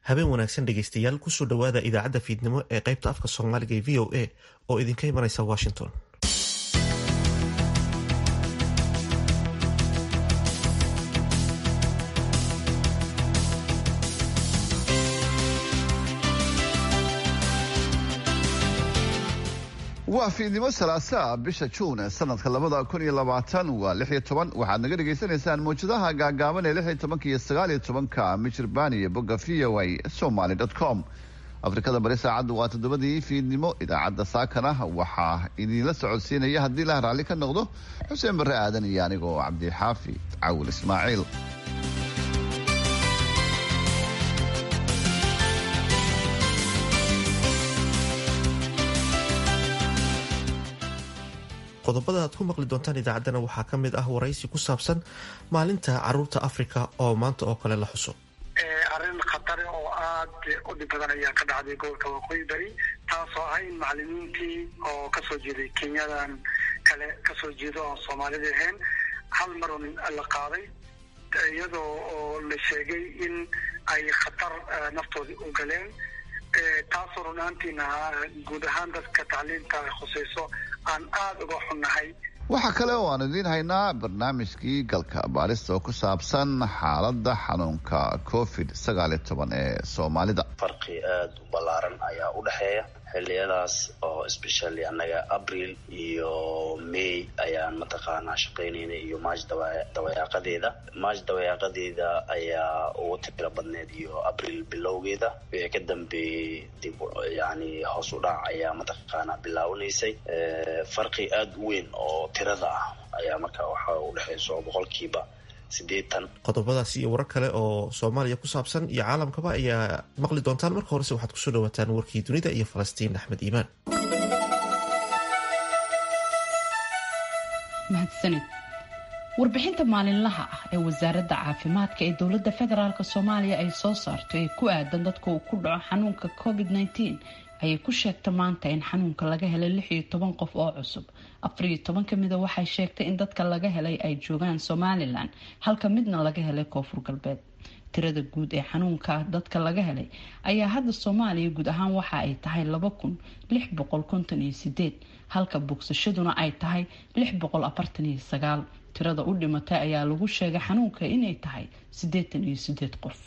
habeen wanaagsan dhegaystayaal kusoo dhowaada idaacadda fiidnimo ee qaybta afka soomaaliga ee v o a oo idinka imanaysa washington waa fiidnimo salaasaa bisha juun sanadka labada kun iyo labaatan waa lix iyo toban waxaad naga dhagaysanaysaan mawjadaha gaagaaban ee lix iyo tobanka iyo sagaal iyo tobanka michirbaan iyo bogga v o a somaly dot com afrikada bari saacaddu waa toddobadii fiidnimo idaacadda saakana waxaa idinla socodsiinaya haddii lah raalli ka noqdo xuseen barre aadan iyo anigoo cabdixaafi cawil ismaaciil qodobada aad ku maqli doontaan idaacaddana waxaa ka mid ah waraysi ku saabsan maalinta caruurta africa oo maanta oo kale la xuso arrin khatare oo aad u dhib badan ayaa ka dhacday gobolka waqooyi bari taasoo ah in macalimiintii oo kasoo jeeday kenyadan kale kasoo jeedo oon soomaalida ahayn hal mar un la qaaday iyadoo oo la sheegay in ay khatar naftoodii u galeen taasoo runaantiina guud ahaan dadka tacliinta khusayso aan aada uga xunnahay waxaa kale oo aan idiin haynaa barnaamijkii galka baarista oo ku saabsan xaaladda xanuunka covid sagaal iyo toban ee soomaalida farqi aada u ballaaran ayaa u dhexeeya xiliyadaas oo especially annaga abril iyo may ayaan mataqaanaa shaqaynayna iyo maaj dawayaaqadeeda maaj dawayaaqadeeda ayaa ugu tiro badneed iyo abril bilowgeeda wixii ka dambeeyey dib yani hoos u dhac ayaa mataqaanaa bilaawanaysay farqi aada u weyn oo tirada ah ayaa marka waxa u dhexeyso boqolkiiba qodobadaas iyo warar kale oo soomaaliya ku saabsan iyo caalamkaba ayaa maqli doontaan marka horese waxaad kusoo dhawaataan warkii dunida iyo falastiin axmed iimaan mahadsanid warbixinta maalinlaha ah ee wasaaradda caafimaadka ee dowladda federaalk soomaaliya ay soo saarto ee ku aadan dadka uu ku dhaco xanuunka covid -19 ayay ku sheegta maanta in xanuunka laga helay lix iyo toban qof oo cusub afar iyo toban ka mida waxay sheegtay in dadka laga helay ay joogaan somalilan halka midna laga helay koonfur galbeed tirada guud ee xanuunka dadka laga helay ayaa hadda soomaaliya guud ahaan waxa ay tahay laba kun lix boqol konton iyo sideed halka bogsashaduna ay tahay lix boqol afartan iyo sagaal tirada u dhimatay ayaa lagu sheegay xanuunka inay tahay siddeetan iyo sideed qof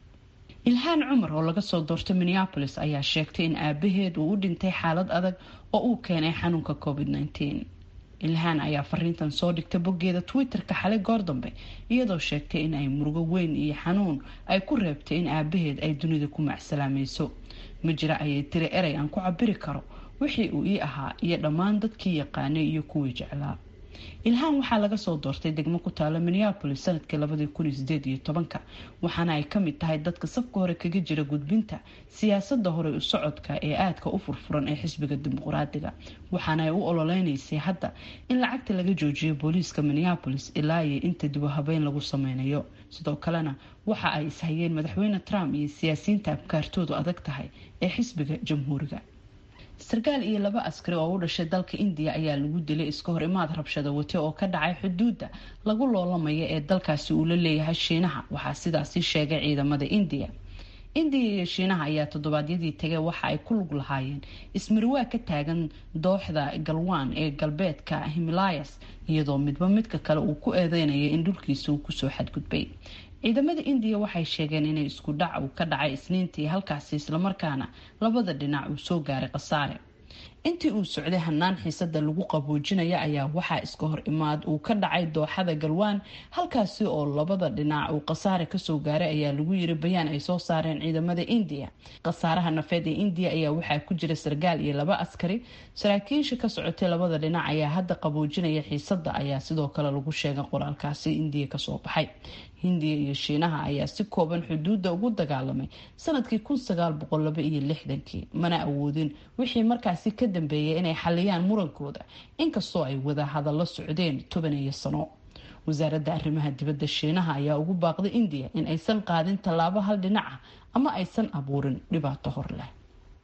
ilhaan cumar oo laga soo doortay minneapolis ayaa sheegtay in aabaheed uu u dhintay xaalad adag oo uu keenay xanuunka covid -19 ilhaan ayaa fariintan soo dhigtay boggeeda twitter-ka xalay goor dambe iyadoo sheegtay in ay murugo weyn iyo xanuun ay ku reebtay in aabaheed ay dunida ku macsalaamayso ma jira ayay tiri erey aan ku cabiri karo wixii uu ii ahaa iyo dhammaan dadkii yaqaanay iyo kuwii jeclaa ilhaan waxaa laga soo doortay degmo ku taala minneapolis sanadkii labadii kun iyo sideed iyo tobanka waxaana ay kamid tahay dadka safka hore kaga jira gudbinta siyaasada hore u socodka ee aadka u furfuran ee xisbiga dimuqraadiga waxaana ay u ololeynaysay hadda in lacagta laga joojiyo booliiska minneapolis ilaa iyo inta dibu habeyn lagu sameynayo sidoo kalena waxa ay ishayeen madaxweyne trump iyo siyaasiyiinta abkaartoodu adag tahay ee xisbiga jamhuuriga sarkaal iyo laba askari oo u dhashay dalka indiya ayaa lagu dilay iska hor imaad rabshada wate oo ka dhacay xuduudda lagu loolamaya ee dalkaasi uu la leeyahay shiinaha waxaa sidaasi sheegay ciidamada indiya indiya iyo shiinaha ayaa toddobaadyadii tagay waxa ay ku lug lahaayeen ismariwaa ka taagan dooxda galwaan ee galbeedka himilayas iyadoo midba midka kale uu ku eedeynaya in dhulkiisa uu kusoo xadgudbay ciidamada indiya waxay sheegeen inay isku dhac uu ka dhacay isniintii halkaasi islamarkaana labada dhinac uu soo gaaray khasaare intii uu socday hanaan xiisada lagu qaboojinaya ayaa waxaa iska hor imaad uu ka dhacay dooxada galwaan halkaasi oo labada dhinac uu khasaare kasoo gaaray ayaa lagu yiri bayaan ay soo saareen ciidamada indiya khasaaraha nafeed ee indiya ayaa waxaa ku jira sarkaal iyo laba askari saraakiisha ka socotay labada dhinac ayaa hadda qaboojinaya xiisada ayaa sidoo kale lagu sheegay qoraalkaasi indiya kasoo baxay hindiya iyo shiinaha ayaa si kooban xuduudda ugu dagaalamay sanadkii kun sagaal boqol laba iyo lixdankii mana awoodin wixii markaasi ka dambeeyay inay xaliyaan murankooda inkastoo ay wada hadallo socdeen toban iyo sano wasaaradda arrimaha dibadda shiinaha ayaa ugu baaqday indiya in aysan qaadin tallaabo hal dhinac ah ama aysan abuurin dhibaato hor leh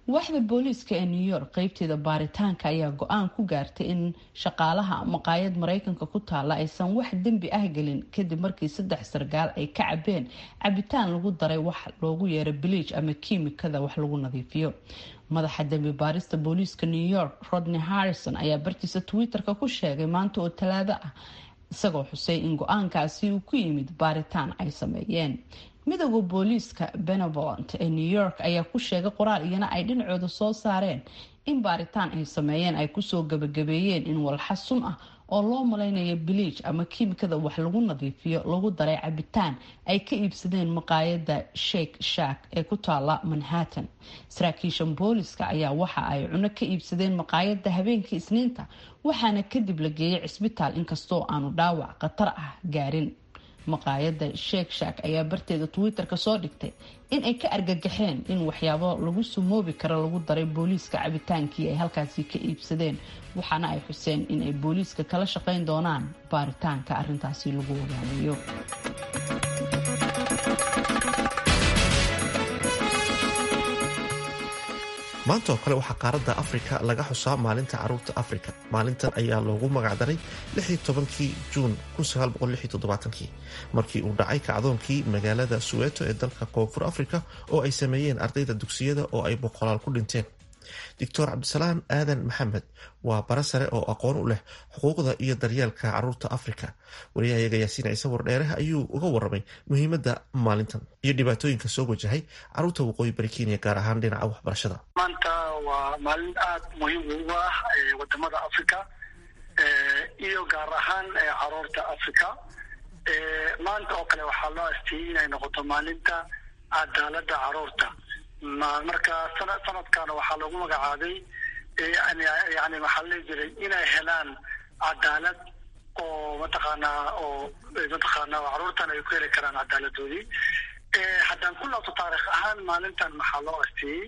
waaxda booliiska ee new york qeybteeda baaritaanka ayaa go-aan ku gaartay in shaqaalaha maqaayad mareykanka ku taala aysan wax dembi ah gelin kadib markii saddex sargaal ay ka cabeen cabitaan lagu daray wax loogu yeero biliij ama kiimikada wax lagu nadiifiyo madaxa dembi baarista booliiska new york rodney harrison ayaa bartiisa twitter-ka ku sheegay maanta oo talaado ah isagoo xusay in go-aankaasi uu ku yimid baaritaan ay sameeyeen midooda booliiska benevolent ee new york ayaa ku sheegay qoraal iyana ay dhinacooda soo saareen in baaritaan ay sameeyeen ay kusoo gabagabeeyeen in walxa sun ah oo loo malaynayo biliij ama kiimikada wax lagu nadiifiyo lagu daray cabitaan ay ka iibsadeen maqaayada shake shack ee ku taala manhattan saraakiishan booliska ayaa waxa ay cuno ka iibsadeen maqaayada habeenkii isniinta waxaana kadib la geeyay cisbitaal inkastoo aanu dhaawac khatar ah gaarin maqaayada sheek shack ayaa barteeda twitter-ka soo dhigtay in ay ka argagaxeen in waxyaabo lagu sumoobi karo lagu daray booliiska cabitaankii ay halkaasi ka iibsadeen waxaana ay xuseen in ay booliiska kala shaqayn doonaan baaritaanka arintaasi lagu ogaanayo maanta oo kale waxaa qaaradda afrika laga xusaa maalinta caruurta afrika maalintan ayaa loogu magacdaray kii juun markii uu dhacay kacdoonkii magaalada suweeto ee dalka koonfur afrika oo ay sameeyeen ardayda dugsiyada oo ay boqolaal ku dhinteen doctor cabdisalaan aadan maxamed waa bara sare oo aqoon u leh xuquuqda iyo daryeelka caruurta afrika wariyahayaga yaasiin ciise wardheere ayuu uga waramay muhiimadda maalintan iyo dhibaatooyinka soo wajahay caruurta waqooyi bari kenya gaar ahaan dhinaca waxbarashada maanta waa maalin aada muhiim ugu ah wadamada africa iyo gaar ahaan caruurta africa maanta oo kale waxaa loo asteeyey inay noqoto maalinta cadaalada caruurta marka sana sanadkaana waxaa lagu magacaabay yani maxaa la jiray inay helaan cadaalad oo mataqaanaa oo mataqaana caruurtan ay ku heli karaan cadaaladoodii haddaan ku laabto taarikh ahaan maalintan maxaa loo asteeyey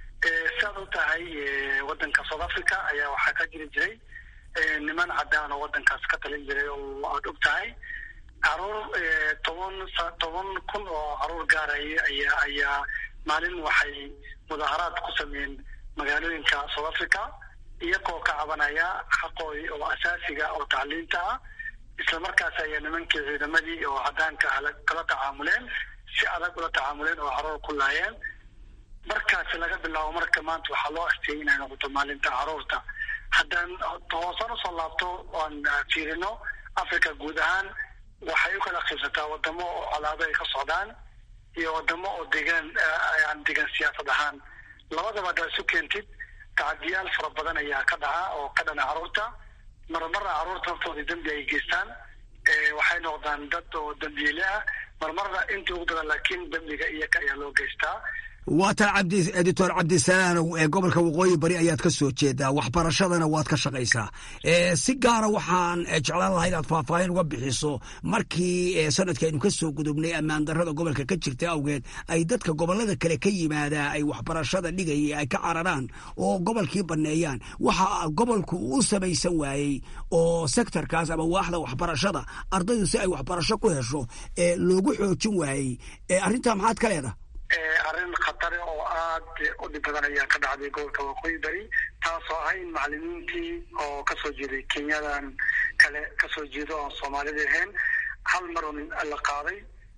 siaad u tahay wadanka south africa ayaa waxaa ka jiri jiray niman cadaan oo wadankaas ka talin jiray oo aada og tahay caruur toban toban kun oo caruur gaaraya ayaa ayaa maalin waxay mudaaharaad ku sameeyeen magaalooyinka south africa iyagoo ka cabanaya xaqoodii oo asaasiga oo tacliinta ah isla markaas ayaa nimankii ciidamadii oo cadaanka ah kala tacaamuleen si adag ula tacaamuleen oo caruur ku laayeen markaasi laga bilaabo marka maanta waxaa loo asteeyay inay noqoto maalinta caruurta haddaan hoosaan usoo laabto oan fiirino africa guud ahaan waxay u kala qiibsataa wadamo oo colaado ay ka socdaan iyo wadamo oo degaan aan degaan siyaasad ahaan labadaba haddaad isu keentid tacadiyaal fara badan ayaa ka dhaca oo ka dhana caruurta marmarna caruurta naftooda dembi ay geystaan waxay noqdaan dad oo dembiile ah marmarna inta ugu badan laakiin dembiga iyaka ayaa loo geystaa waa taa cabdi editor cabdisalaanow ee gobolka waqooyi bari ayaad ka soo jeedaa waxbarashadana waad ka shaqaysaa si gaara waxaan jeclaan lahaa inaad faahfaahin uga bixiso markii sanadkii aynu ka soo gudubnay ammaan darrada gobolka ka jirta awgeed ay dadka gobolada kale ka yimaadaa ay waxbarashada dhigaya ay ka cararaan oo gobolkii banneeyaan waxa gobolku u samaysan waayey oo sektorkaas ama waaxda waxbarashada ardaydu si ay waxbarasho ku hesho loogu xoojin waayey arrintaa maxaad ka leedaha arrin khatare oo aada u dhib badan ayaa ka dhacday gobolka waqooyi bari taasoo ah in macalimiintii oo kasoo jeeday kenyadan kale kasoo jeedo oon soomaalida ahayn hal mar un la qaaday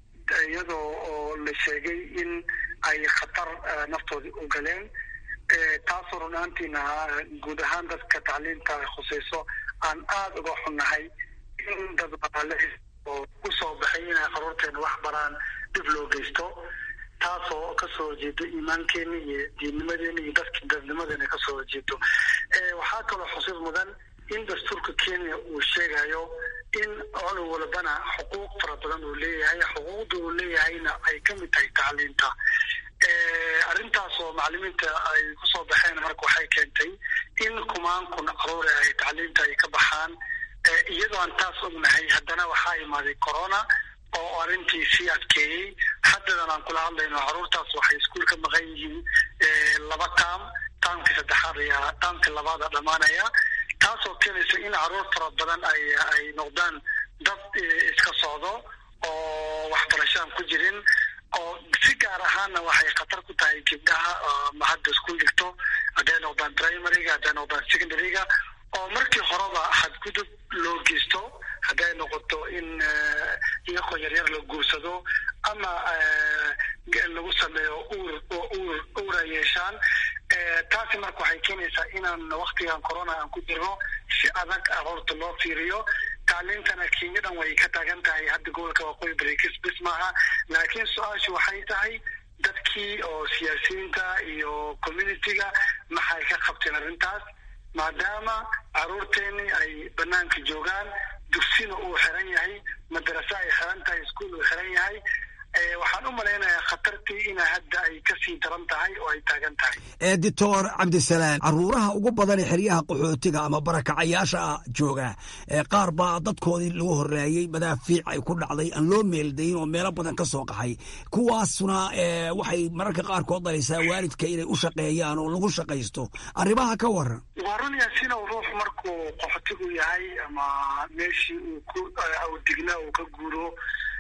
iyadoo oo la sheegay in ay khatar naftoodii u galeen taasoo run ahaantiina guud ahaan dadka tacliinta ay khusayso aan aada uga xunnahay in dad baale oo usoo baxay inay caruurteena wax baraan dhib loo geysto taasoo kasoo horjeedo iimaankeena iyo diinnimadeena iyo dadki dadnimadeena kasoo horjeedo waxaa kaloo xusuus mudan in dastuurka kenya uu sheegayo in cunug walbana xuquuq fara badan uu leeyahay xuquuqda uu leeyahayna ay kamid tahay tacliinta arrintaasoo macalimiinta ay kusoo baxeen marka waxay keentay in kumaan kun caruure ay tacliinta ay ka baxaan iyadoo aan taas ognahay haddana waxaa imaaday corona oo arrintii sii adkeeyey haddadan aan kula hadlayno caruurtaas waxay iskuul ka maqan yihiin laba taam taamkii saddexaad ayaa taamkii labaada dhammaanaya taasoo keenaysa in caruur fara badan ay ay noqdaan dad iska socdo oo waxbarasho aan ku jirin oo si gaar ahaanna waxay khatar ku tahay gabdhaha ma hadda iskuul dhigto hadday noqdaan primaryga hadday noqdaan secondaryga oo markii horeba xadgudub loo geysto hadday noqoto in iyakoo yaryar la guursado ama lagu sameeyo uur oo uur uura yeeshaan taasi marka waxay keenaysaa inaan waktigan corona aan ku jirno si adag horta loo fiiriyo tacliintana kenyadan way ka taagan tahay hadda gobolka waqooyi barekis bis maaha laakiin su-aashu waxay tahay dadkii oo siyaasiyiinta iyo communitiga maxay ka qabteen arrintaas maadaama caruurteeni ay banaanka joogaan dugsina uu xiran yahay madarase ay xiran tahay iskuol uu xiran yahay waxaan u malaynayaa khatartii ina hadda ay kasii daran tahay oo ay taagan tahay doctor cabdisalaan caruuraha ugu badan ee xeryaha qaxootiga ama barakacayaasha jooga qaar baa dadkoodii lagu horeeyey madaafiic ay ku dhacday aan loo meeldayin oo meelo badan ka soo qaxay kuwaasna waxay mararka qaarkood dhalaysaa waalidka inay u shaqeeyaan oo lagu shaqaysto arrimaha ka waran waa run yaasiin oo ruux markuu qaxootigu yahay ama meeshii uu ku digna uu ka guuro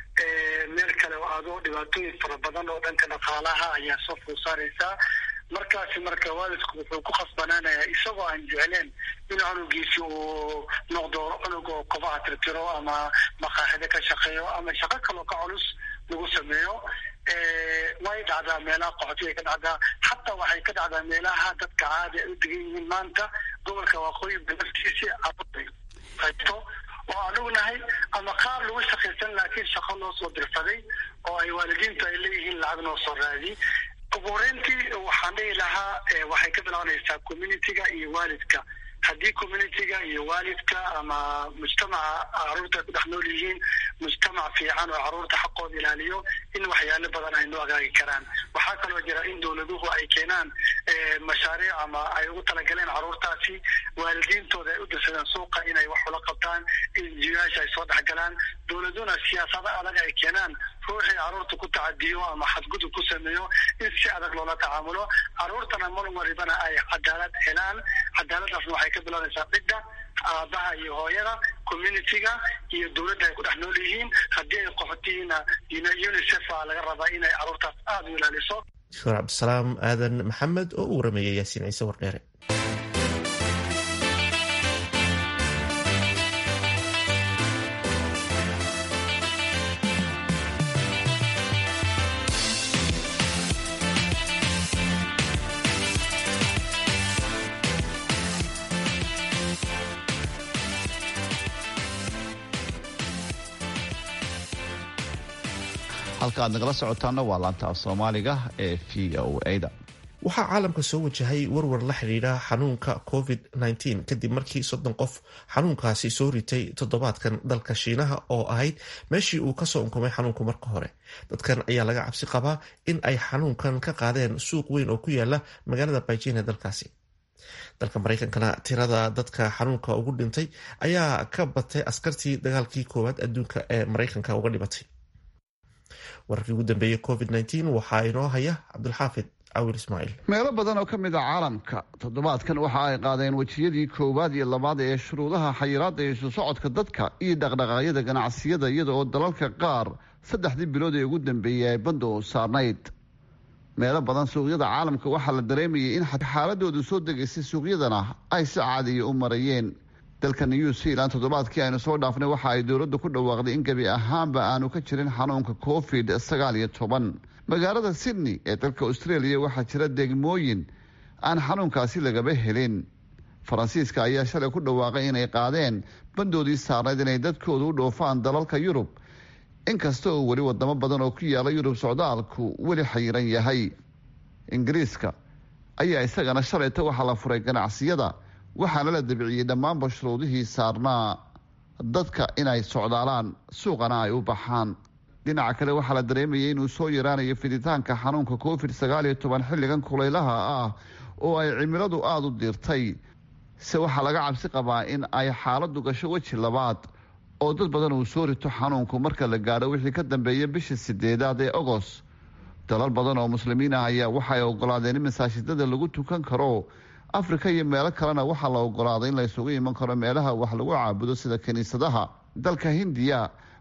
meel kale oo aado dhibaatooyin fara badan oo dhanka dhaqaalaha ayaa soo food saaraysaa markaasi marka waalidku wuxuu ku khasbanaanayaa isagoo aan jecleen in cunugiisi uu noqdo cunug oo kobaha tirtiro ama maqaaxido ka shaqeeyo ama shaqo kaloo ka culus lagu sameeyo way dhacdaa meelaha qaxootiga ka dhacdaa xataa waxay ka dhacdaa meelaha dadka caadi ay u degan yihiin maanta gobolka waqooyi naftiisi qaybto oo aan ognahay ama qaar lagu shaqaysan laakiin shaqo loo soo dirsaday oo ay waalidiintu ay leeyihiin lacag noo soo raadi ugu horeyntii waxaan dhihi lahaa waxay ka bilaabanaysaa communitiga iyo waalidka haddii communitiga iyo waalidka ama mujtamaca caruurta ay ku dhex nool yihiin mujtamac fiican oo caruurta xaqooda ilaaliyo in waxyaalo badan ay noo agaagi karaan waxaa kaloo jira in dowladuhu ay keenaan mashaariic ama ay ugu talagaleen caruurtaasi waalidiintooda ay u dirsadeen suuqa inay wax ula qabtaan injiyaasha ay soo dhexgalaan dowladuna siyaasado adag ay keenaan ruuxii caruurta ku tacadiyo ama xadgudub ku sameeyo in si adag loola tacaamulo caruurtana mar walibana ay cadaalad helaan cadaaladaasna waxay ka bilaabaysaa cidda aabaha iyo hooyada communitiga iyo dowladda ay ku dhex nool yihiin haddii ay qaxotihiina unicef a laga rabaa inay caruurtaas aada u ilaaliso doctor cabdisalaam aadan maxamed oo u warameeyay yaasiin ciise wardheere halka aad nagala socotaana waa laanta af soomaaliga ee v o a-da waxaa caalamka soo wajahay warwar la xidhiidha xanuunka covid -19 kadib markii soddon qof xanuunkaasi soo ritay toddobaadkan dalka shiinaha oo ahayd meeshii uu kasoo unkumay xanuunku marka hore dadkan ayaa laga cabsi qabaa in ay xanuunkan ka qaadeen suuq weyn oo ku yaala magaalada baijin ee dalkaasi dalka mareykankana tirada dadka xanuunka ugu dhintay ayaa ka batay askartii dagaalkii koowaad adduunka ee mareykanka uga dhimatay wararkii ugu dambeeyey covid -19 waxaa inoo haya cabdulxaafid cawil ismaaciil meelo badan oo ka mid a caalamka toddobaadkan waxa ay qaadeen wejiyadii koowaad iyo labaad ee shuruudaha xayiraadda isu socodka dadka iyo dhaqdhaqaaqyada ganacsiyada iyada oo dalalka qaar saddexdii bilood ee ugu dambeeyey ay banda u saarnayd meelo badan suuqyada caalamka waxaa la dareemayay in xaaladoodu soo degaysay suuqyadana ay si caadiya u marayeen dalka new zealand toddobaadkii aynu soo dhaafnay waxa ay dowladdu ku dhawaaqday in gebi ahaanba aanu ka jirin xanuunka covid sagaal iyo toban magaalada sydney ee dalka australia waxaa jira degmooyin aan xanuunkaasi lagaba helin faransiiska ayaa shalay ku dhawaaqay inay qaadeen bandoodii saarnayd inay dadkoodu u dhoofaan dalalka yurub inkasta oo weli wadamo badan oo ku yaala yurub socdaalku weli xayiran yahay ingiriiska ayaa isagana shalayta waxaa la furay ganacsiyada waxaana la dabiciyey dhammaanba shuruudihii saarnaa dadka inay socdaalaan suuqana ay u baxaan dhinaca kale waxaa la dareemayay inuu soo yaraanayo fiditaanka xanuunka covid sagaal iyo toban xilligan kulaylaha ah oo ay cimiladu aada u diirtay se waxaa laga cabsi qabaa in ay xaaladu gasho weji labaad oo dad badan uu soo rito xanuunku marka la gaadho wixii ka dambeeya bisha sideedaad ee ogos dalal badan oo muslimiin ah ayaa waxay ogolaadeen in masaajidada lagu tukan karo afrika iyo meelo kalena waxaa la ogolaaday in la isugu iman karo meelaha wax lagu caabudo sida kiniisadaha dalka hindiya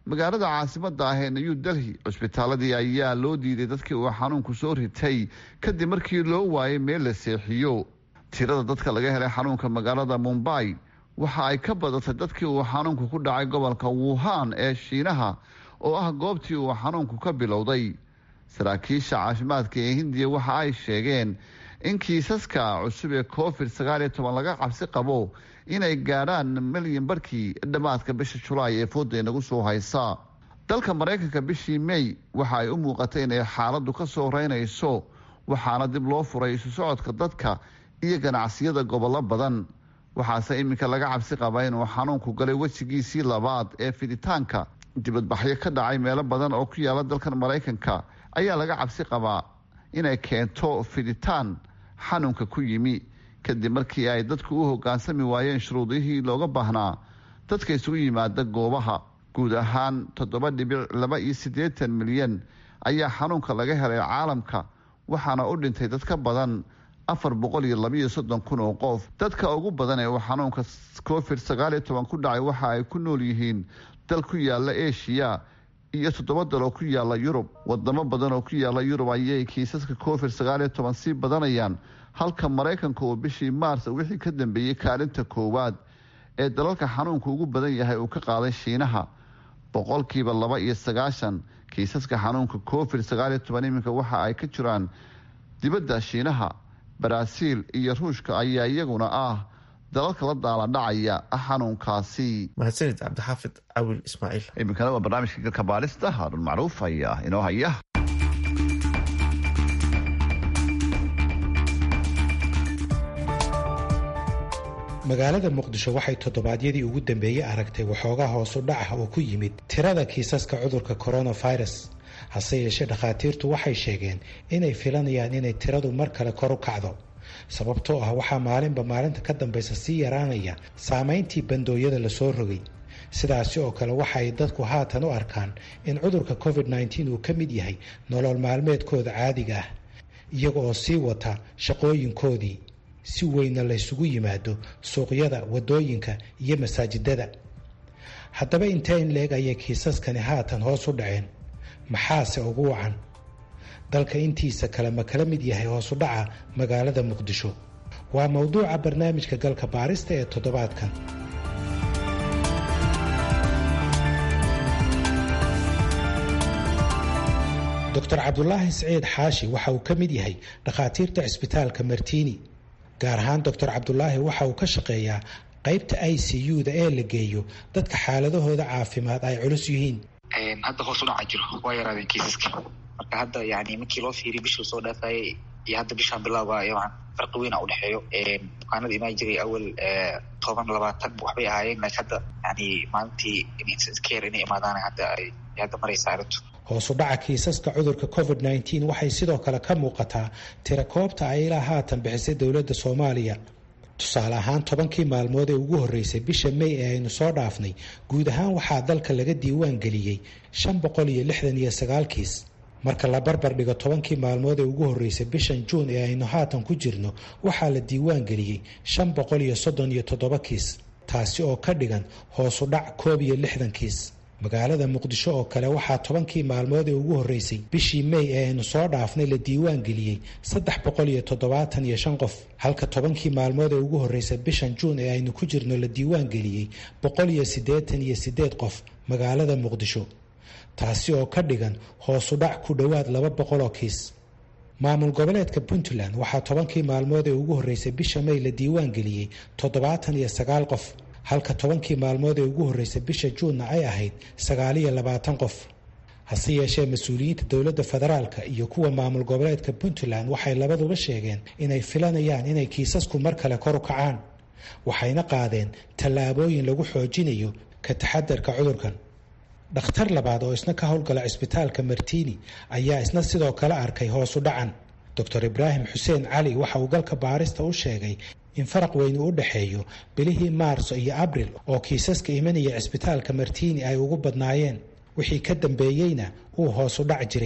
magaalada caasimada ah ee new delhi cusbitaaladii ayaa loo diiday dadkii uu xanuunku soo ritay kadib markii loo waayay meel la seexiyo tirada dadka laga helay xanuunka magaalada mumbai waxa ay ka badatay dadkii uu xanuunku ku dhacay gobolka wuhan ee shiinaha oo ah goobtii uu xanuunku ka bilowday saraakiisha caafimaadka ee hindiya waxa ay sheegeen in kiisaska cusub ee covid sagaal iyo toban laga cabsi qabo inay gaadhaan milyan barkii dhammaadka bisha julaay ee fooda inagu soo haysa dalka maraykanka bishii may waxa ay u muuqatay inay xaaladdu ka soo reynayso waxaana dib loo furay isu socodka dadka iyo ganacsiyada gobollo badan waxaase iminka laga cabsi qabaa inuu xanuunku galay wejigiisii labaad ee fiditaanka dibadbaxyo ka dhacay meelo badan oo ku yaala dalkan maraykanka ayaa laga cabsi qabaa inay keento fiditaan xanuunka ku yimi kadib markii ay dadku u hogaansami waayeen shuruudihii looga baahnaa dadka isugu yimaada goobaha guud ahaan toddoba dhibic laba iyo siddeetan milyan ayaa xanuunka laga helay caalamka waxaana u dhintay dad ka badan afar boqol iyo labaiyo soddon kun oo qof dadka ugu badan ee uu xanuunka covid sagaal iyo toban ku dhacay waxa ay ku nool yihiin dal ku yaala eshiya iyo toddoba dal oo ku yaala yurub wadamo badan oo ku yaala yurub ayay kiisaska covid sagaal iyo toban sii badanayaan halka maraykanka uu bishii maars wixii ka dambeeyey kaalinta koowaad ee dalalka xanuunka ugu badan yahay uu ka qaaday shiinaha boqolkiiba laba iyo sagaashan kiisaska xanuunka covid sagaal iyo toban iminka waxa ay ka jiraan dibadda shiinaha baraaziil iyo ruushka ayaa iyaguna ah dalalka la daaladhacaya xanuunkaasi mahadsanid cabdixaafid cawil ismaaciil iminkana waa barnaamijka galka baadhista haarun macruuf ayaa inoo haya magaalada muqdisho waxay toddobaadyadii ugu dambeeyey aragtay waxoogaa hoosu dhac ah oo ku yimid tirada kiisaska cudurka coronavirus hase yeeshee dhakhaatiirtu waxay sheegeen inay filanayaan inay tiradu mar kale kor u kacdo sababtoo ah waxaa maalinba maalinta ka dambaysa sii yaraanaya saameyntii bandooyada lasoo rogay sidaasi oo kale waxa ay dadku haatan u arkaan in cudurka covid nteen uu ka mid yahay nolol maalmeedkooda caadiga ah iyaga oo sii wata shaqooyinkoodii si weynna laysugu yimaado suuqyada wadooyinka iyo masaajidada haddaba intee in leeg ayay kiisaskani haatan hoos u dhaceen maxaase ugu wacan dalka intiisa kale ma kala mid yahay hoosu dhaca magaalada muqdisho waa mowduuca barnaamijka galka baarista ee toddobaadkan doctor cabdulaahi siciid xaashi waxa uu ka mid yahay dhakhaatiirta cisbitaalka martiini gaar ahaan doctor cabdulaahi waxa uu ka shaqeeyaa qaybta i c u-da ee la geeyo dadka xaaladahooda caafimaad ay culus yihiin hadda hoos u dhaca jiro waa yaraadeen kiisaska marka hadda yani markii loo fiiriy bishii soo dhaafayay iyo hadda bishaan bilaaba yaban farqi weyn a udhexeeyo bukaanada imaan jiray awal toban labaatan waxbay ahaayeen laakiin hadda yani maalintii care inay imaadaan hadda ay hadda maraysa arrintu hoosu dhaca kiisaska cudurka covid nteen waxay sidoo kale ka muuqataa tira koobta ay ilaa haatan bixisay dowladda soomaaliya tusaale ahaan tobankii maalmood ee ugu horreysay bisha may ee aynu soo dhaafnay guud ahaan waxaa dalka laga diiwaan geliyey shan boqol iyo lixdan iyo sagaal kiis marka la barbar dhigo tobankii maalmood ee ugu horreysay bishan juun ee aynu haatan ku jirno waxaa la diiwaan geliyey shan boqol iyo soddon iyo toddoba kiis taasi oo ka dhigan hoosu dhac koob iyo lixdan kiis magaalada muqdisho oo kale waxaa tobankii maalmood ee ugu horreysay bishii may ee aynu soo dhaafnay la diiwaan geliyey saddex boqol iyo toddobaatan iyo shan qof halka tobankii maalmood ee ugu horreysay bishan juun ee aynu ku jirno la diiwaan geliyey boqol iyo siddeetan iyo siddeed qof magaalada muqdisho taasi oo ka dhigan hoosu dhac ku dhowaad laba boqol oo kiis maamul goboleedka puntland waxaa tobankii maalmood ee ugu horreysay bisha may la diiwaan geliyey toddobaatan iyo sagaal qof halka tobankii maalmood ee ugu horreysay bisha juunna ay ahayd sagaaliyo labaatan qof hase yeeshee mas-uuliyiinta dowladda federaalka iyo kuwa maamul goboleedka puntland waxay labaduba sheegeen inay filanayaan inay kiisasku mar kale kor u kacaan waxayna qaadeen tallaabooyin lagu xoojinayo ka taxadarka cudurkan dhakhtar labaad oo isna ka howlgala cisbitaalka martiini ayaa isna sidoo kale arkay hoosu dhacan doctor ibraahim xuseen cali waxa uu galka baarista u sheegay in faraq weyni u dhexeeyo bilihii maarso iyo abril oo kiisaska imanaya cisbitaalka martiini ay ugu badnaayeen wixii ka dambeeyeyna uu hoosu dhac jiray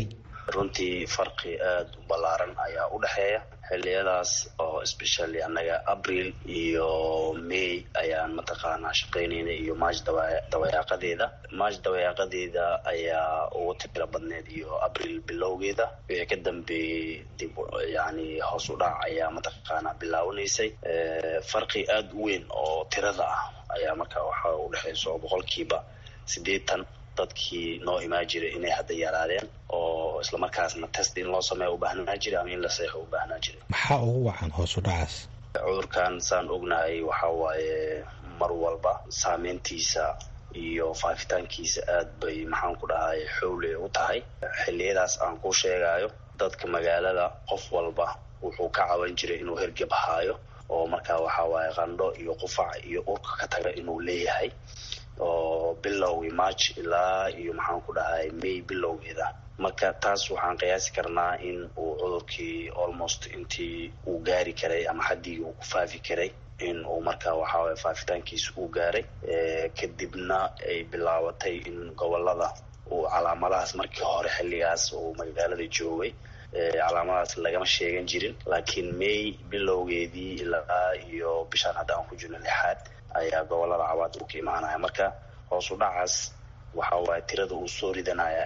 runtii farqi aada u ballaaran ayaa u dhexeeya xilliyadaas oo especially annaga abril iyo may ayaan mataqaanaa shaqaynayna iyo march dawayaaqadeeda march dawayaaqadeeda ayaa ugu tiro badneed iyo abril bilowgeeda wixii ka dambeeyey dib yani hoos u dhac ayaa mataqaanaa bilaawanaysay farqi aada u weyn oo tirada ah ayaa marka waxa u dhexaysa oo boqolkiiba siddeetan dadkii noo imaan jiray inay hadda yaraadeen oo islamarkaasna test in loo sameeya u baahnaa jiray ama in la seexo u baahnaa jiray maxaa ugu wacan hoos u dhacaas cudurkan saan ognahay waxa waaye mar walba saameyntiisa iyo faafitaankiisa aad bay maxaan ku dhahay xowle u tahay xilliyadaas aan ku sheegayo dadka magaalada qof walba wuxuu ka caban jiray inuu hergeb haayo oo markaa waxa waaye qandho iyo qufac iyo urka ka taga inuu leeyahay oo bilowgii march ilaa iyo maxaan ku dhahay may bilowgeeda marka taas waxaan qiyaasi karnaa in uu cudurkii almost intii uu gaari karay ama xaddii uu ku faafi karay in uu markaa waxaaway faafitaankiisa uu gaaray kadibna ay bilaabatay in gobolada uu calaamadahaas markii hore xilligaas uu magaalada joogay calaamadaas lagama sheegan jirin laakiin may bilowgeedii ilaa iyo bishaan hadda aan ku jirno lixaad ayaa gobolada cabaad uu ka imaanaya marka hoos u dhacaas waxa waaye tirada uu soo ridanaya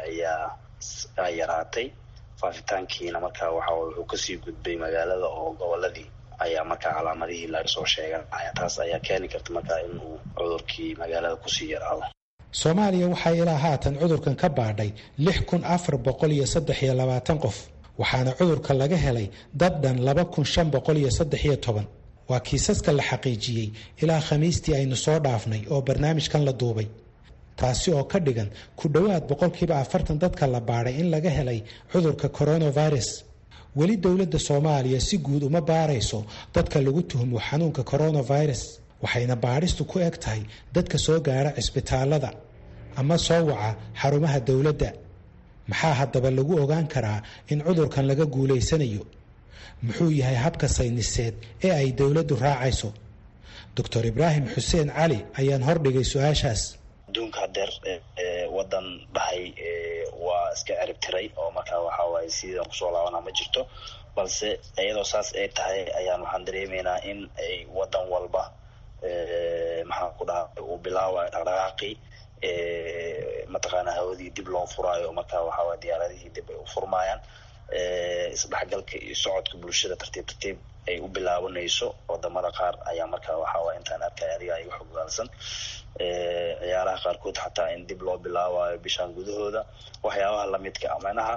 ayaa yaraatay faafitaankiina markaa waxa wuxuu kasii gudbay magaalada oo goboladii ayaa markaa calaamadihii laga soo sheeganaya taas ayaa keeni karta markaa inuu cudurkii magaalada kusii yaraado soomaaliya waxaa ilaa haatan cudurkan ka baadhay lix kun afar boqol iyo saddex iyo labaatan qof waxaana cudurka laga helay dad dhan laba kun shan boqol iyo saddex iyo toban waa kiisaska la xaqiijiyey ilaa khamiistii aynu soo dhaafnay oo barnaamijkan la duubay taasi oo ka dhigan ku dhowaad boqolkiiba afartan dadka la baadhay in laga helay cudurka coronavirus weli dowladda soomaaliya si guud uma baarayso dadka lagu tuhmo xanuunka coronavirus waxayna baadhistu ku eg tahay dadka soo gaara cisbitaalada ama soo waca xarumaha dowladda maxaa haddaba lagu ogaan karaa in cudurkan laga guulaysanayo muxuu yahay habka sayniseed ee ay dowladdu raacayso doctor ibraahim xuseen cali ayaan hordhigay su-aashaas adduunka hadeer wadan dhahay waa iska cerib tiray oo markaa waxa waaye sidan kusoo laabana ma jirto balse iyadoo saas ay tahay ayaan waxaan dareemaynaa in ay wadan walba maxaan ku dhaha uu bilaabayo dhaqdhaqaaqii mataqaana hawadii dib loo furaayo markaa waxaaway diyaaradihii dib ay u furmaayaan isdhexgalka iyo socodka bulshada tartiib tartiib ay u bilaabanayso wadamada qaar ayaa markaa waxaaway intaan arkay adiga iga xogaalsan ciyaaraha qaarkood xataa in dib loo bilaabayo bishaan gudahooda waxyaabaha lamidka a macnaha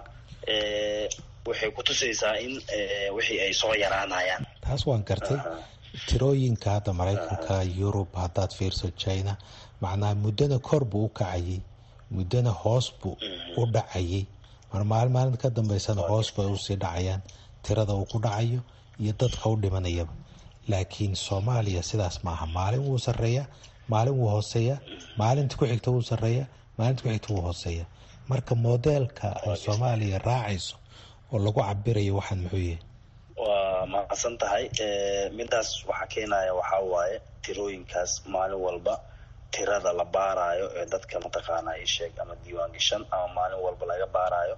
waxay kutusaysaa in wixii ay soo yaraanayaan taas waan gartay tirooyinka hadda maraykanka yurub haddaad fiirso china macnaha muddana kor buu u kacayay muddana hoos buu u dhacayay mar maalin maalinta ka dambeysana hoos bay usii dhacayaan tirada uu ku dhacayo iyo dadka u dhimanayaba laakiin soomaaliya sidaas maaha maalin wuu sareeya maalin wuu hooseeya maalinta ku xigta wuu sareeya maalinta ku xigta wuu hooseeya marka modeelka ay soomaaliya raacayso oo lagu cabirayo waxaan muxuu yahay waa mahadsan tahay midaas waxaa keenaya waxaa waaye tirooyinkaas maalin walba tirada la baarayo ee dadka mataqaana isheeg ama diiwaan gashan ama maalin walba laga baarayo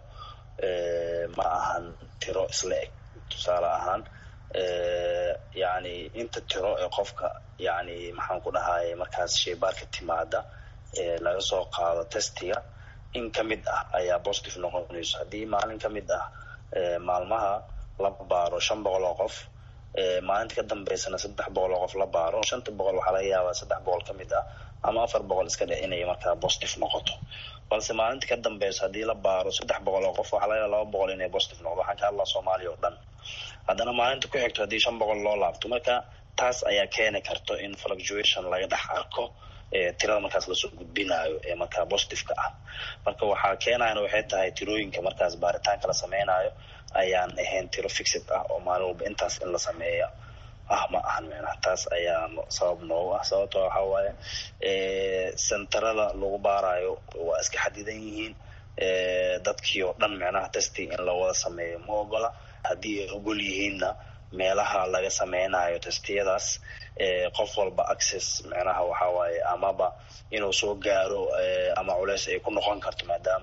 ma ahan tiro isla eg tusaale ahaan yani inta tiro ee qofka yani maxaan ku dhahaye markaas sheybaarka timaada ee laga soo qaado testiga in ka mid ah ayaa positive noqonayso haddii maalin ka mid ah maalmaha la baaro shan boqol oo qof maalinta ka dambeysana saddex boqol oo qof la baaro shanta boqol waxaa laga yaabaa saddex boqol ka mid ah ama afar boqol iska dhe inay markaa positive noqoto balse maalinta ka dambeysa haddii la baaro saddex boqol oo qof waxaa laga yaaba laba boqol inay positive noqdo waxaan ka hadlaa soomaaliya oo dhan haddana maalinta ku xigto haddii shan boqol loo laabto marka taas ayaa keeni karto in fluctuation laga dhex arko tirada markaas lasoo gudbinayo ee markaa positiveka ah marka waxaa keenayana waxay tahay tirooyinka markaas baaritaanka la sameynayo ayaan ahayn tiro fixed ah oo maalin walba intaas in la sameeya ah ma ahan micnaha taas ayaa sabab noogu ah sababto waxaa waaye centerada lagu baarayo waa iska xadidan yihiin dadkii oo dhan micnaha testing in lawada sameeyo ma ogola haddii ay ogol yihiinna meelaha laga sameynayo testiyadaas qof walba access micnaha waxaa waaye amaba inuu soo gaaro ama culeys ay ku noqon karto maadaama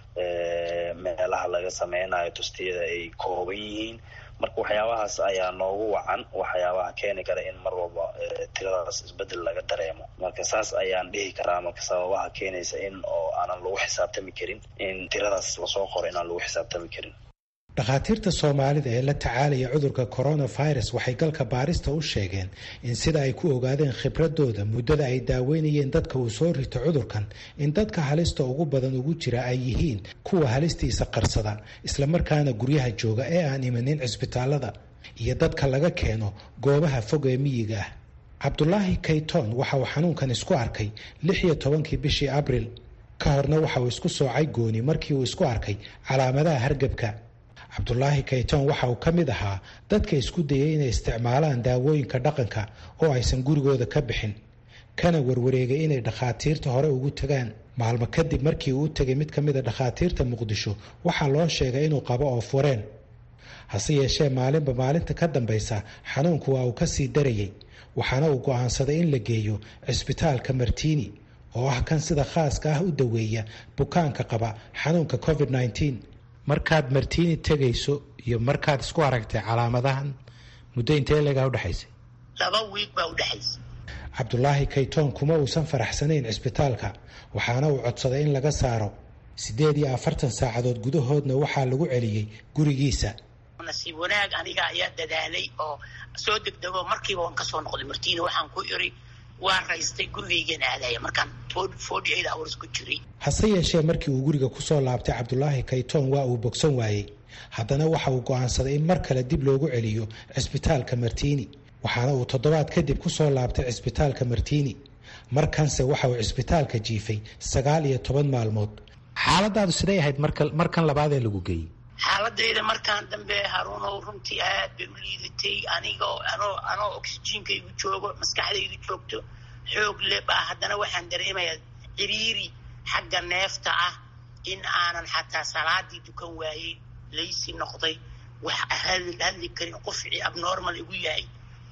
meelaha laga sameynayo tustiyada ay kooban yihiin marka waxyaabahaas ayaa noogu wacan waxyaabaha keeni kara in mar walba tiradaas isbedel laga dareemo marka saas ayaan dhihi karaa marka sababaha keenaysa in oo aanan lagu xisaabtami karin in tiradaas lasoo qoro inaan lagu xisaabtami karin dhakhaatiirta soomaalida ee la tacaalaya cudurka coronavirus waxay galka baarista u sheegeen in sida ay ku ogaadeen khibradooda muddada ay daaweynayeen dadka uu soo rito cudurkan in dadka halista ugu badan ugu jira ay yihiin kuwa halistiisa qarsada islamarkaana guryaha jooga ee aan imanin cisbitaalada iyo dadka laga keeno goobaha fog ee miyiga ah cabdulaahi kayton waxa uu xanuunkan isku arkay lix iyo tobankii bishii abril ka horna waxa uu isku soocay gooni markii uu isku arkay calaamadaha hargebka cabdulaahi kayton waxa uu ka mid ahaa dadka isku dayay inay isticmaalaan daawooyinka dhaqanka oo aysan gurigooda ka bixin kana warwareegay inay dhakhaatiirta hore ugu tagaan maalmo kadib markii uu u tegay mid ka mida dhakhaatiirta muqdisho waxaa loo sheegay inuu qabo oo fureen hase yeeshee maalinba maalinta ka dambaysa xanuunku waa uu kasii darayay waxaana uu go'aansaday in la geeyo cisbitaalka martiini oo ah kan sida khaaska ah u daweeya bukaanka qaba xanuunka covid -19 markaad martiini tegayso iyo markaad isku aragtay calaamadahan muddo intee leegaa udhexaysay laba wiig baa udhexaysay cabdulaahi kaytoon kuma uusan faraxsanayn cisbitaalka waxaana uu codsaday in laga saaro siddeed iyo afartan saacadood gudahoodna waxaa lagu celiyey gurigiisa nasiib wanaag aniga ayaa dadaalay oo soo degdego markiiba waan kasoo noqday martiini waxaan ku iri waan raystay gurigaygan aadaya markaan forty eight hours ku jiray hase yeeshee markii uu guriga kusoo laabtay cabdulaahi kaytoon waa uu bogsan waayey haddana waxa uu go'aansaday in mar kale dib loogu celiyo cisbitaalka martiini waxaana uu toddobaad kadib kusoo laabtay cisbitaalka martiini markanse waxa uu cisbitaalka jiifay sagaal iyo toban maalmood xaaladaadu siday ahayd markan labaadee lagu geeyey xaaladayda markaan dambe haruunow runtii aad bay u liidatay anigoo anoo anoo oxyjiinka igu joogo maskaxdaydu joogto xoog le baa haddana waxaan dareemayaa ciriiri xagga neefta ah in aanan xataa salaadii dukan waayey laysi noqday wax hadli karin qufci abnormal igu yahay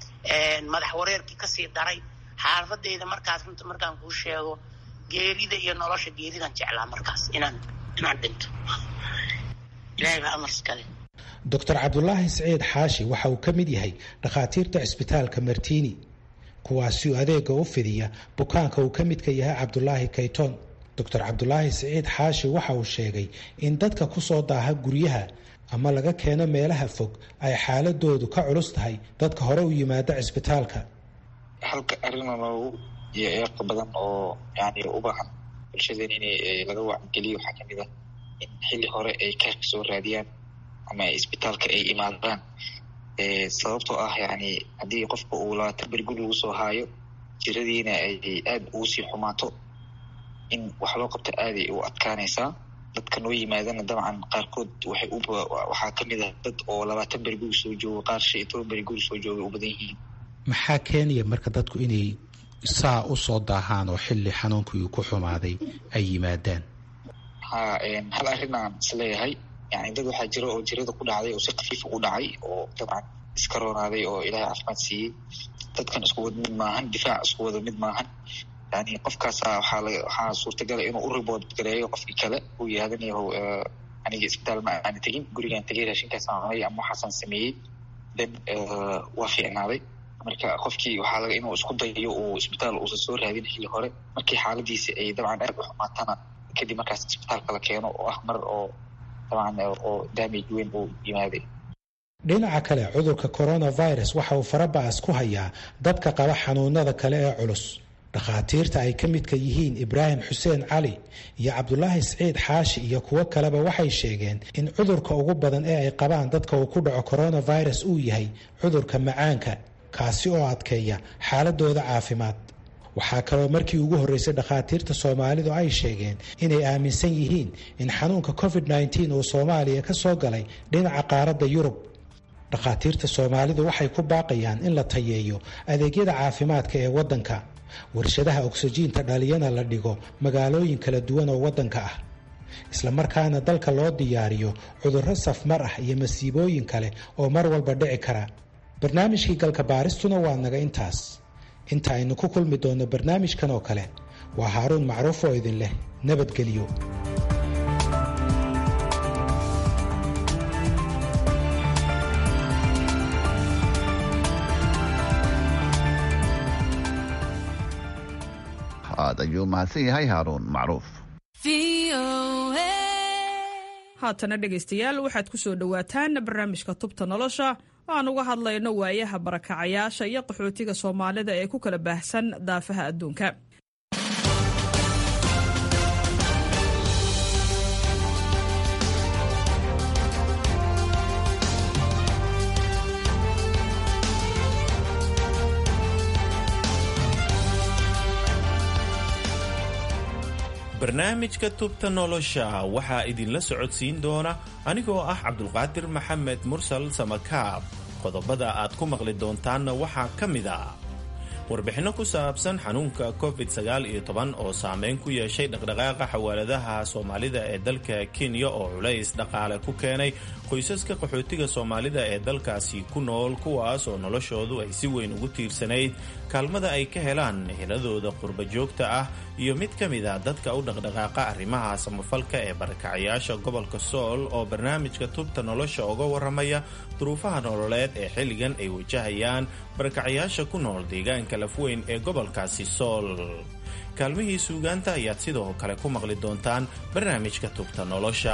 madax wareerkii kasii daray xaaladayda markaas runta markaan kuu sheego geerida iyo nolosha geeridan jeclaa markaas inaan inaan dhinto doctor cabdulaahi siciid xaashi waxa uu ka mid yahay dhakhaatiirta cisbitaalka martiini kuwaasi adeega u fidiya bukaanka uu ka midka yahay cabdulaahi kayton doctor cabdulaahi siciid xaashi waxa uu sheegay in dadka kusoo daaha guryaha ama laga keeno meelaha fog ay xaaladoodu ka culus tahay dadka hore u yimaada cisbitaalka halka arrin loogu iyo eeqa badan oo yani u baahan bulshadeen in laga wacangeliyo waxaa kamid ah in xilli hore ay keerka soo raadiyaan ama isbitaalka ay imaadaan sababtoo ah yani haddii qofka uu labaatan beri guri lagu soo haayo jiradiina ay aada ugu sii xumaato in wax loo qabto aaday u adkaanaysaa dadka noo yimaadana dabcan qaarkood waxay u waxaa kamid ah dad oo labaatan beri guri soo joogo qaar shan iyo toban beri guri soo jooga u badan yihiin maxaa keenaya marka dadku inay saa usoo daahaan oo xilli xanuunkii uu ku xumaaday ay yimaadaan ha hal arrin aan isleeyahay yani dad waxaa jira oo jirada ku dhacday oo si kafiifa u dhacay oo dabcan iska roonaaday oo ilaahay caafimaad siiyey dadkan isku wada mid maahan difaac isku wada mid maahan yani qofkaasa waxaa la waxaa suurtagala inuu u ribood gareeyo qofkii kale uu yihahdanyaho aniga isbitaal ma aana tegin gurigaan tegay raashinkaasaan cunay ama waxaasaan sameeyey then waa fiicnaaday marka qofkii waxaa laga inuu isku dayayo uu isbitaal uusan soo raadin xilli hore markii xaaladiisi ay dabcan aad u xumaatana kadib markaas isbitaalka la keeno oo ah mar oo dabcan oo damage weyn uu yimaaday dhinaca kale cudurka coronavirus waxa uu faraba'as ku hayaa dadka qaba xanuunada kale ee culus dhakhaatiirta ay ka midka yihiin ibraahim xuseen cali iyo cabdulaahi siciid xaashi iyo kuwo kaleba waxay sheegeen in cudurka ugu badan ee ay qabaan dadka uu ku dhaco coronavirus uu yahay cudurka macaanka kaasi oo adkeeya xaaladooda caafimaad waxaa kaloo markii ugu horreysay dhakhaatiirta soomaalidu ay sheegeen inay aaminsan yihiin in xanuunka covid -19 uu soomaaliya ka soo galay dhinaca qaaradda yurub dhakhaatiirta soomaalidu waxay ku baaqayaan in la tayeeyo adeegyada caafimaadka ee waddanka warshadaha ogsajiinta dhaliyana la dhigo magaalooyin kala duwan oo waddanka ah islamarkaana dalka loo diyaariyo cudurro safmar ah iyo masiibooyin kale oo mar walba dhici kara barnaamijkii galka baaristuna waa naga intaas inta aynu ku kulmi doonno barnaamijkan oo kale waa haaruun macruuf oo idin leh nabadgelyo aad ayuu mahadsan yahay haaruun macruuf haatana dhegaystayaal waxaad ku soo dhowaataan barnaamijka tubta nolosha oo aan uga hadlayno waayaha barakacayaasha iyo qaxootiga soomaalida ee ku kala baahsan daafaha adduunka barnaamijka tubta nolosha waxaa idinla socodsiin doona anigoo ah cabdulqaadir maxamed mursal samakaab qodobada aad ku maqli doontaanna waxaa ka mid a warbixinno ku saabsan xanuunka covid oo saameyn ku yeeshay dhaqdhaqaaqa xawaaladaha soomaalida ee dalka kenya oo culays dhaqaale ku keenay qoysaska qaxootiga soomaalida ee dalkaasi ku nool kuwaas oo noloshoodu ay si weyn ugu tiirsanayd kaalmada ay ka helaan heladooda qurba joogta ah iyo mid ka mid a dadka u dhaqdhaqaaqa arrimaha samafalka ee barakacayaasha gobolka sool oo barnaamijka tubta nolosha uga waramaya duruufaha nololeed ee xilligan ay wajahayaan barakacayaasha ku nool deegaanka lafweyn ee gobolkaasi sool kaalmihii suugaanta ayaad sidoo kale ku maqli doontaan barnaamijka tubta nolosha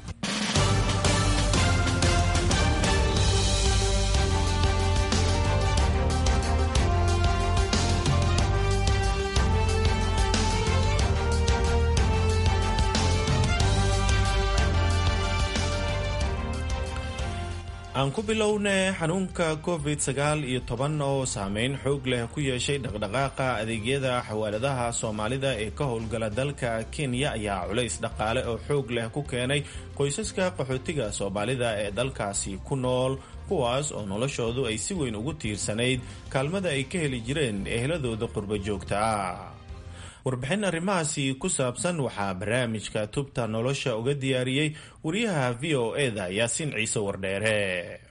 aan ku bilowne xanuunka covid sagaal iyo toban oo saameyn xoog leh ku yeeshay dhaqdhaqaaqa adeegyada xawaaladaha soomaalida ee ka howlgala dalka kenya ayaa culays dhaqaale oo xoog leh ku keenay qoysaska qaxootiga soomaalida ee dalkaasi ku nool kuwaas oo noloshoodu ay si weyn ugu tiirsanayd kaalmada ay ka heli jireen eheladooda qurba joogta ah warbixin arrimahaasi ku saabsan waxaa barnaamijka tubta nolosha uga diyaariyey wariyaha v o eda yaasiin ciise wardheere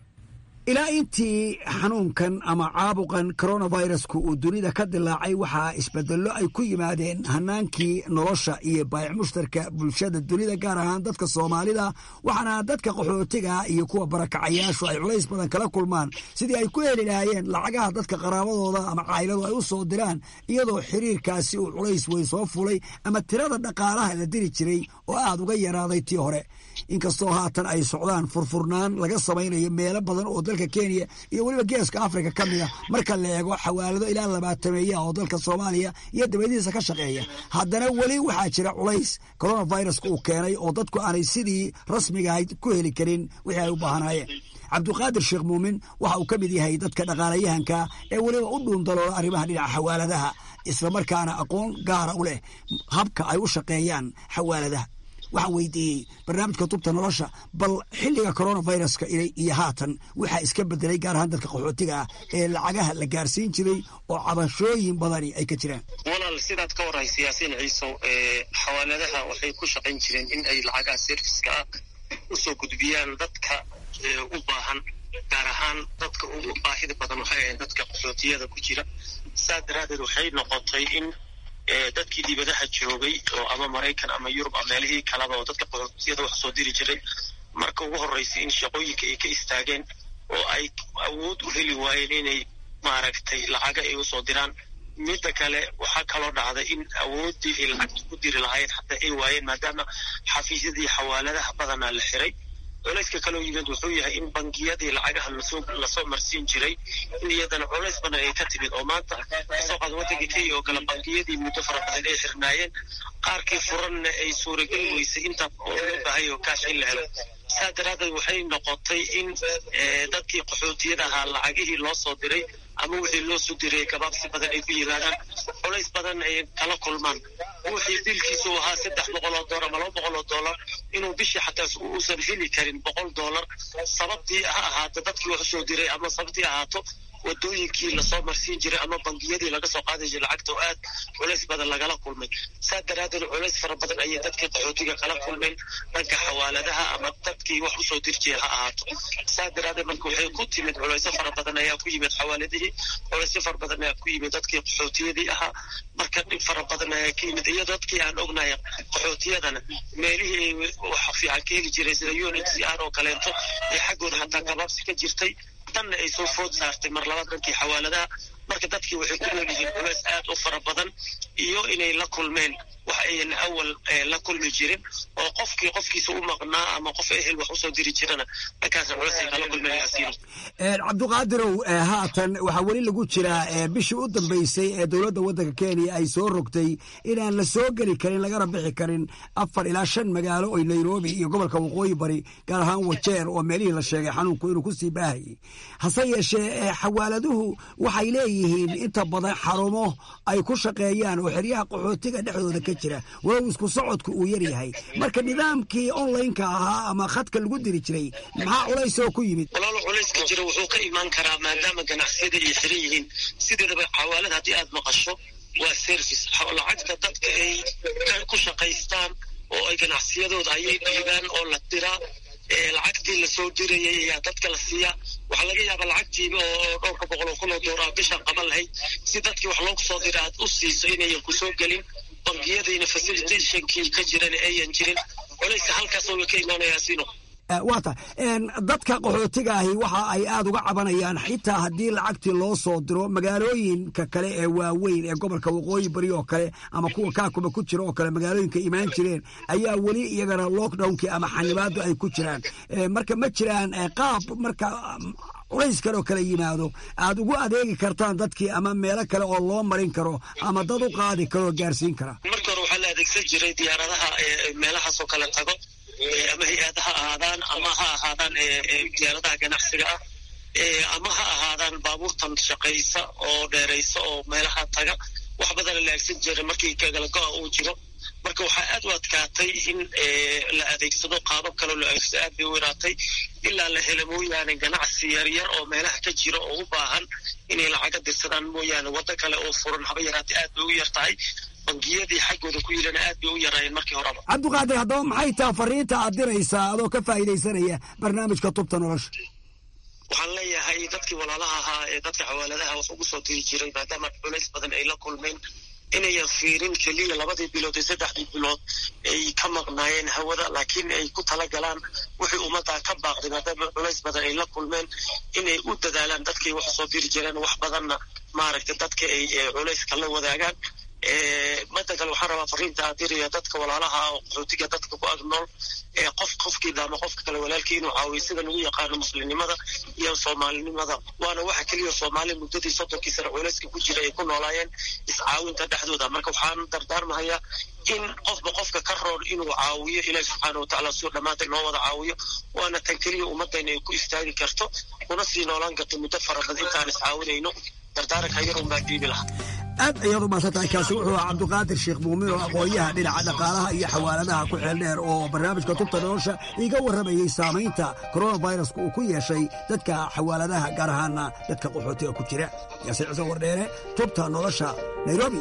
ilaa intii xanuunkan ama caabuqan coronavirusku uu dunida ka dilaacay waxaa isbedello ay ku yimaadeen hanaankii nolosha iyo baayac mushtarka bulshada dunida gaar ahaan dadka soomaalida waxaana dadka qaxootiga iyo kuwa barakacayaashu ay culays badan kala kulmaan sidii ay ku heli lahaayeen lacagaha dadka qaraabadooda ama cayladu ay u soo diraan iyadoo xiriirkaasi uu culays weyn soo fulay ama tirada dhaqaalaha la diri jiray oo aad uga yaraaday tii hore inkastoo haatan ay socdaan furfurnaan laga samaynayo meelo badan oo dalka kenya iyo weliba geeska afrika ka mid a marka la eego xawaalado ilaa labaatameeya oo dalka soomaaliya iyo dabadiisa ka shaqeeya haddana weli waxaa jira culays coronaviruska uu keenay oo dadku aanay sidii rasmigahayd ku heli karin wixii ay u baahnaayeen cabduqaadir sheekh muumin waxa uu ka mid yahay dadka dhaqaalayahanka ee weliba u dhuundaloola arrimaha dhinaca xawaaladaha islamarkaana aqoon gaara u leh habka ay u shaqeeyaan xawaaladaha waxaan weydiiyey barnaamijka tubta nolosha bal xilliga coronaviruska iyo haatan waxaa iska bedelay gaar ahaan dadka qaxootiga ah ee lacagaha la gaarsiin jiray oo cabashooyin badani ay ka jiraan walaal sidaad ka waraysa yaasiin ciisow xawaaladaha waxay ku shaqayn jireen in ay lacagaha serviska ah usoo gudbiyaan dadka u baahan gaar ahaan dadka ugu baahida badan waxay ahayd dadka qaxootiyada ku jira saa daraaddeed waxay noqotay in dadkii dibadaha joogay oo ama maraykan ama yurub ama meelihii kalaba oo dadka qaxootiyada wax soo diri jiray marka ugu horreysay in shaqooyinka ay ka istaageen oo ay awood u heli waayeen inay maaragtay lacaga ay usoo diraan midda kale waxaa kaloo dhacday in awooddii ay lacagta ku diri lahaayeen xataa ay waayeen maadaama xafiisyadii xawaaladaha badanaa la xiray culayska kaloo yimid wuxuu yahay in bangiyadii lacagaha lasoo lasoo marsiin jiray in iyadana culays badan ay ka timid oo maanta kasoo qaada waddanka kenya oo kale bangiyadii muddo fara badan ay xirnaayeen qaarkii furanna ay suurageli weysay intaa oo loo baahay oo kaash in la helo saa daraaddeed waxay noqotay in dadkii qaxootiyada ahaa lacagihii loo soo diray ama wixii loo soo diray gabaabsi badan ay ku yimaadaan culays badan ay kala kulmaan wixii bilkiisu ahaa saddex boqol oo doolar ama laba boqol oo doolar inuu bishii xataa uusan heli karin boqol doolar sababtii ha ahaato dadkii wax soo diray ama sababtii ahaato wadooyinkii lasoo marsiin jiray ama bangiyadii laga soo qaadi jiray lacagta oo aad culays badan lagala kulmay saa daraaddeed culays fara badan ayay dadkii qaxootiga kala kulmeen dhanka xawaaladaha ama dadkii wax usoo dir jiray ha ahaato saa daraaddeed marka waxay ku timid culaysyo fara badan ayaa ku yimid xawaaladihii culaysyo fara badan ayaa ku yimid dadkii qaxootiyadii ahaa marka dhib fara badan ayaa ka yimid iyo dadkii aan ognahay qaxootiyadana meelihii wax fiican ka heli jiray sida unhcr oo kaleeto ee xaggooda hataa gabaabsi ka jirtay tanna ay soo food saartay mar labaad dhankii xawaaladaha marka dadkii waxay ku nool yihiin culays aad u fara badan iyo inay la kulmeen wax ayan awal la kulmi jirin oo qofkii qofkiisa u maqnaa ama qof ehel wax usoo diri jirana dhankaasna culays ay kala kulmeen asiilo cabdiqaadirow haatan waxaa weli lagu jiraa bishii u dambeysay ee dowladda waddanka kenya ay soo rogtay inaan la soo geli karin lagana bixi karin afar ilaa shan magaalo oo nairobi iyo gobolka waqooyi bari gaar ahaan wajeer oo meelihii la sheegay xanuunku inuu kusii baahayay hase yeeshee xawaaladuhu waxay leeyihiin inta badan xarumo ay ku shaqeeyaan oo xeryaha qaxootiga dhexdooda ka jira walow isku socodku uu yar yahay marka nidaamkii onlineka ahaa ama khadka lagu diri jiray maxaa culays oo ku yimid walaalo culayska jira wuxuu ka imaan karaa maadaama ganacsiyada ay xiran yihiin sideedaba xawaalad haddii aad maqasho waa service lacagta dadka ay ku shaqaystaan oo ay ganacsiyadooda ayay dhiibaan oo la diraa lacagtii lasoo dirayay ayaa dadka la siiyaa waxaa laga yaabaa lacagtiiba oo dhowrka boqol oo kun oo doolar bishan qaban lahayd si dadkii wax loogu soo dira aad u siiso inayan kusoo gelin bangiyadayna facilitationkii ka jiran ayan jirin culayska halkaas oo ka imaanayaa sino waata dadka qaxootiga ahi waxa ay aad uga cabanayaan xitaa haddii lacagtii loo soo diro magaalooyinka kale ee waaweyn ee gobolka waqooyi bari oo kale ama kuwa kaakuba ku jira oo kale magaalooyinka imaan jireen ayaa weli iyagana lockdownkii ama xanibaadu ay ku jiraan marka ma jiraan qaab marka culayskan oo kale yimaado aad ugu adeegi kartaan dadkii ama meelo kale oo loo marin karo ama dad u qaadi karo oo gaarsiin kara marka hore waxaa la adeegsan jiray diyaaradaha meelahaas oo kale tago ama hay-ad ha ahaadaan ama ha ahaadaan diyaaradaha ganacsiga ah ama ha ahaadaan baabuurtan shaqaysa oo dheeraysa oo meelaha taga wax badana la aegsan jira markii kagalago-a uu jiro marka waxaa aad u adkaatay in la adeegsado qaabab kaloo la adeegsado aad bay u yaraatay ilaa la helo mooyaane ganacsi yaryar oo meelaha ka jira oo u baahan inay lacaga dirsadaan mooyaane waddo kale oo furan haba yaraatay aad bay u yar tahay bangiyadii xaggooda ku yirana aad bay u yaraayeen markii horeba cabdiqaadir haddaba maxay taha fariinta aad diraysaa adoo ka faa'iidaysanaya barnaamijka tubta nolosha waxaan leeyahay dadkii walaalaha ahaa ee dadka xawaaladaha wax ugu soo diri jiray maadaama culays badan ay la kulmeen inayan fiirin keliya labadii bilood iyo saddexdii bilood ay ka maqnaayeen hawada laakiin ay ku talagalaan wixii ummaddaa ka baaqday maadaama culays badan ay la kulmeen inay u dadaalaan dadkay wax soo diri jireen wax badanna maaragtay dadka ay culayska la wadaagaan madda kale waxaan rabaa fariinta aad diraya dadka walaalaha oo qaxootiga dadka ku ag nool qof qofkiida ama qofka kale walaalkii inuu caawiyo sida lagu yaqaano muslimnimada iyo soomaalinimada waana waxa keliya soomaali muddadii soddonkii sano culayska ku jira ay ku noolaayeen iscaawinta dhexdooda marka waxaan dardaarmahayaa in qofba qofka ka roon inuu caawiyo ilaahi subxaana watacaala suu dhammaanta inoo wada caawiyo waana tan keliya ummadayna ay ku istaagi karto kuna sii noolaan karto muddo fara badan intaan iscaawinayno dardaaranka yarun baa dhiibi lahaa aad ayaad u mahadsantahay kaasi wuxuu ahaa cabdiqaadir sheekh muumin oo aqoonyaha dhinaca dhaqaalaha iyo xawaaladaha ku xeel dheer oo barnaamijka tubta nolosha iga warramayey saamaynta koronaviruska uu ku yeeshay dadka xawaaladaha gaar ahaana dadka qaxootiga ku jira yaase ciise wardheere tubta nolosha nairobi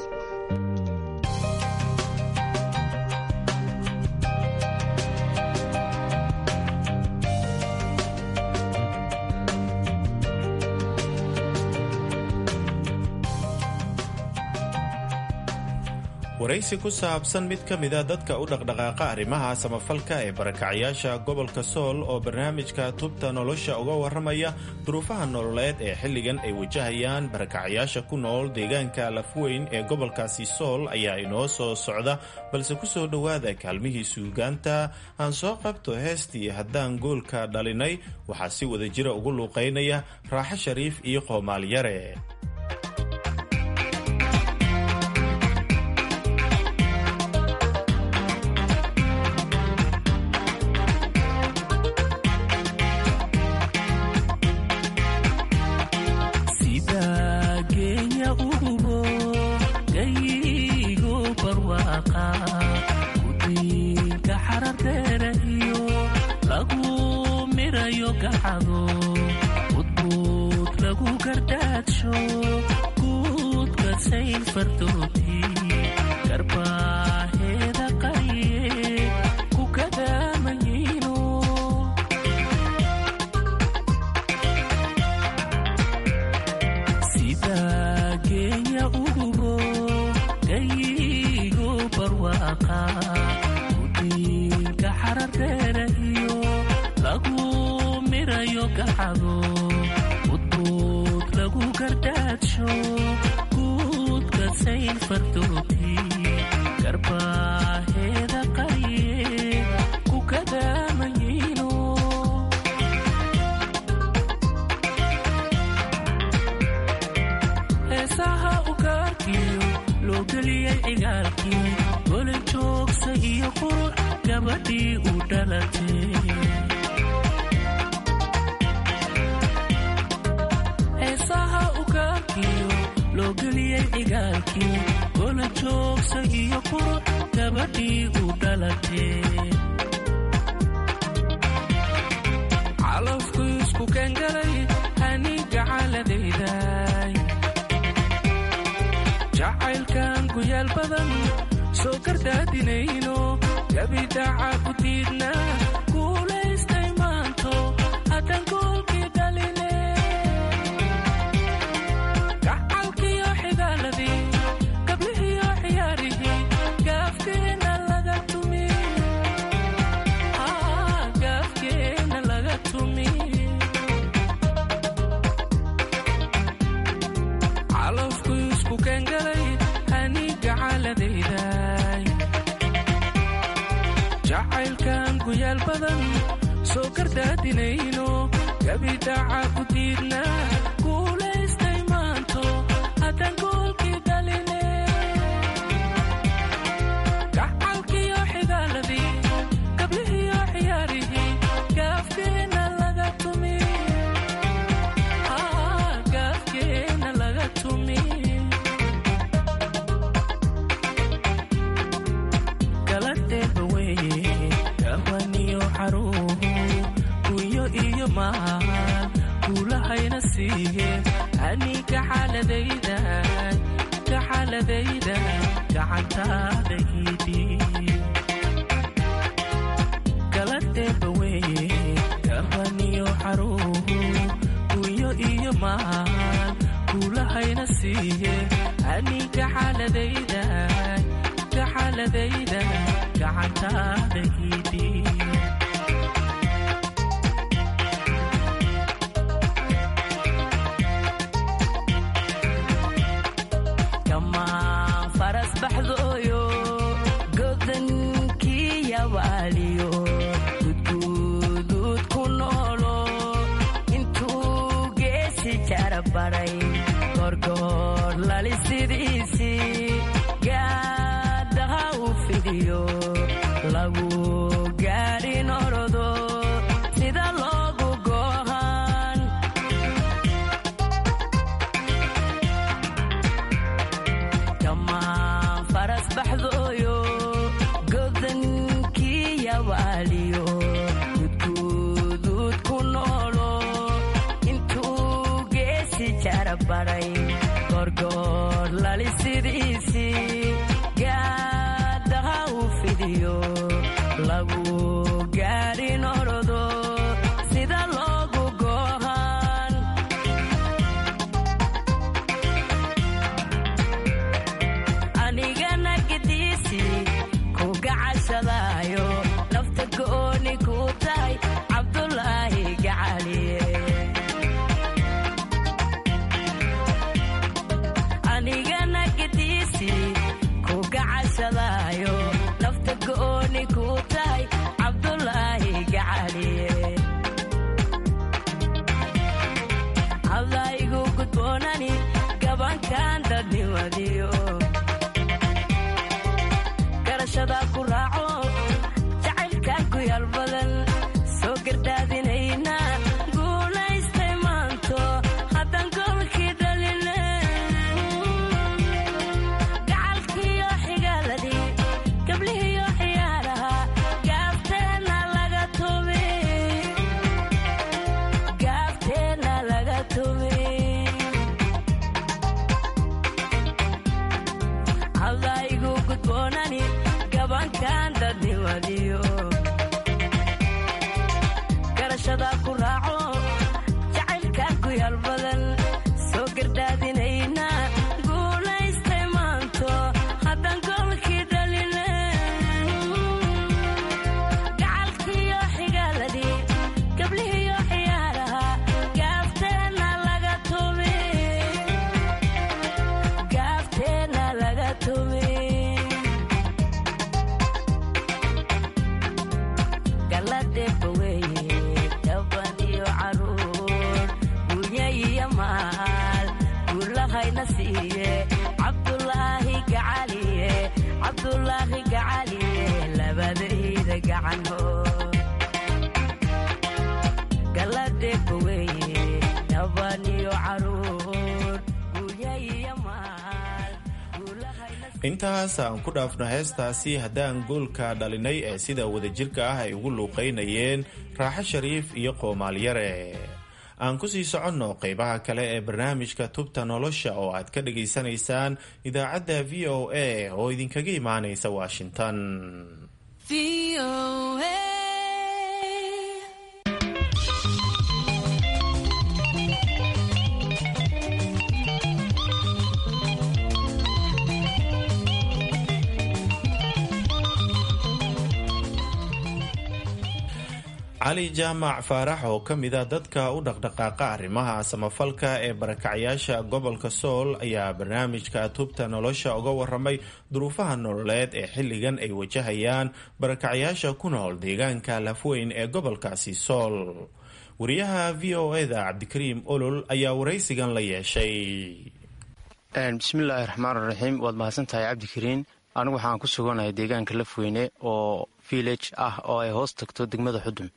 waraysi ku saabsan mid ka mida dadka u dhaqdhaqaaqa arrimaha samafalka ee barakacyaasha gobolka sool oo barnaamijka tubta nolosha uga warramaya duruufaha nololeed ee xilligan ay wajahayaan barakacyaasha ku nool deegaanka lafweyn ee gobolkaasi sool ayaa inoo soo socda balse ku soo dhowaada kaalmihii suugaanta aan soo qabto heestii haddaan goolka dhalinay waxaa si wada jira ugu luuqaynaya raaxo shariif iyo qoomaalyare udbuud lagu gardaadsho gaafteena laga intaas aan ku dhaafno heestaasi haddaan goolka dhalinay ee sida wadajirka ah ay ugu luuqaynayeen raaxo shariif iyo qoomaalyare aan ku sii soconno qaybaha kale ee barnaamijka tubta nolosha oo aad ka dhagaysanaysaan idaacadda v o a oo idinkaga imaanaysa washington cali jaamac faarax oo ka mida dadka u dhaqdhaqaaqa arrimaha samafalka ee barakacyaasha gobolka sool ayaa barnaamijka tubta nolosha uga waramay duruufaha nololeed ee xilligan ay wajahayaan barakacyaasha ku nool deegaanka lafweyn ee gobolkaasi sool wariyaha v o eda cabdikariim olol ayaa waraysigan la yeeshay bismillaahi raxmaan raxiim waad mahadsantahay cabdikariin anigu waxaan ku suganahay deegaanka lafweyne oo village ah oo ay hoos tagto degmada xudun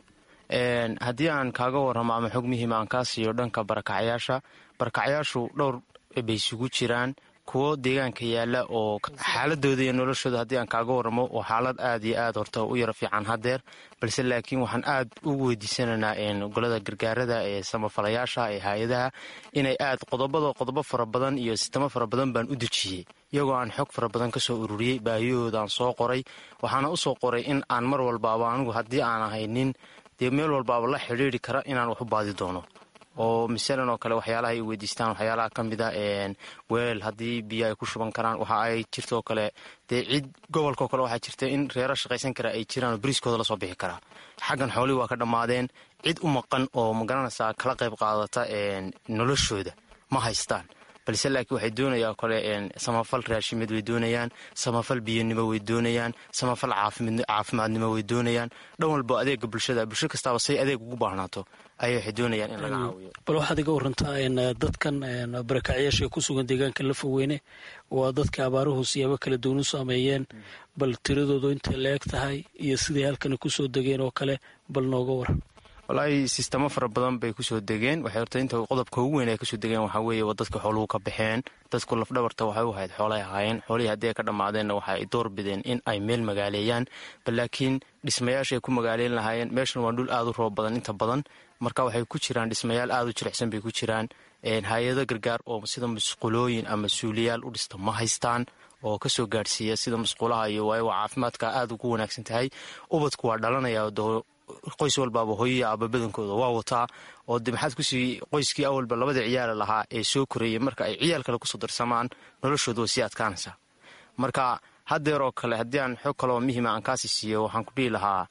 haddii aan kaaga warramo ama xog muhiima aan kaa siiyo dhanka barakacyaasha barakacyaashu dhowr bay isugu jiraan kuwo deegaanka yaala oo xaaladooda iyo noloshooda haddii aan kaaga warramo waa xaalad aad iyo aad horta u yara fiican haddeer balse laakiin waxaan aad ugu weydiisanaynaa golada gargaarada ee samafalayaasha ee hay-adaha inay aad qodobada qodobo fara badan iyo sistamo fara badan baan u dejiyey iyagoo aan xog fara badan kasoo ururiyey baahiyahoodaaan soo qoray waxaana usoo qoray in aan mar walbaaba anigu haddii aan ahay nin dee meel walbaaba la xidhiiri kara inaan wax u baadi doono oo masalan oo kale waxyaalaha ay weydiistaan waxyaalaha ka mid a weel haddii biyo ay ku shuban karaan waxa ay jirtoo kale dee cid gobolkao kale waxaa jirta in reero shaqaysan kara ay jiraan oo bariiskooda lasoo bixi karaa xaggan xoolihii waa ka dhammaadeen cid u maqan oo magaranaysaa kala qayb qaadata noloshooda ma haystaan balse laakiin waxay doonayaan kole samafal raashimid way doonayaan samafal biyanimo way doonayaan samafal caafimaadnimo way doonayaan dhan walbo adeega bulshada bulsho kastaaba say adeeg ugu baahnaato ayay waxay doonayaan in laga caawiyo bal waxaad iga warantaa dadkan barakacyaasha ee ku sugan deegaanka lafaweyne waa dadka abaaruhu siyaabo kala duwan u saameeyeen bal tiradoodu intay la eg tahay iyo siday halkani kusoo degeen oo kale bal nooga waran walaahi sistamo fara badan bay kusoo degeen waxay horta inta qodobka ugu weyn ay kasoo degeen waxaa weeye waa dadka xooluhu ka baxeen dadku lafdhabarta waxay u ahayd xoolay ahaayeen xoolihii haddii ay ka dhammaadeenna waxa ay door bideen in ay meel magaaleeyaan bal laakiin dhismayaashaay ku magaaleyn lahaayeen meeshan waa dhul aad u roob badan inta badan marka waxay ku jiraan dhismayaal aad u jilicsan bay ku jiraan hay-ado gargaar oo sida musqulooyin ama suuliyaal u dhista ma haystaan oo kasoo gaadhsiiya sida musqulaha iyo waayo waa caafimaadka aad ugu wanaagsan tahay ubadku waa dhalanaya qoys walbaaba hooyaya aaba badankooda waa wataa oo de maxaad kusii qoyskii awalba labada ciyaala lahaa ee soo korayay marka ay ciyaal kale kusoo darsamaan noloshooda way sii adkaanaysaa marka haddeeroo kale haddii aan xoog kaloo muhiima aan kaasi siiyo waxaan ku dhihi lahaa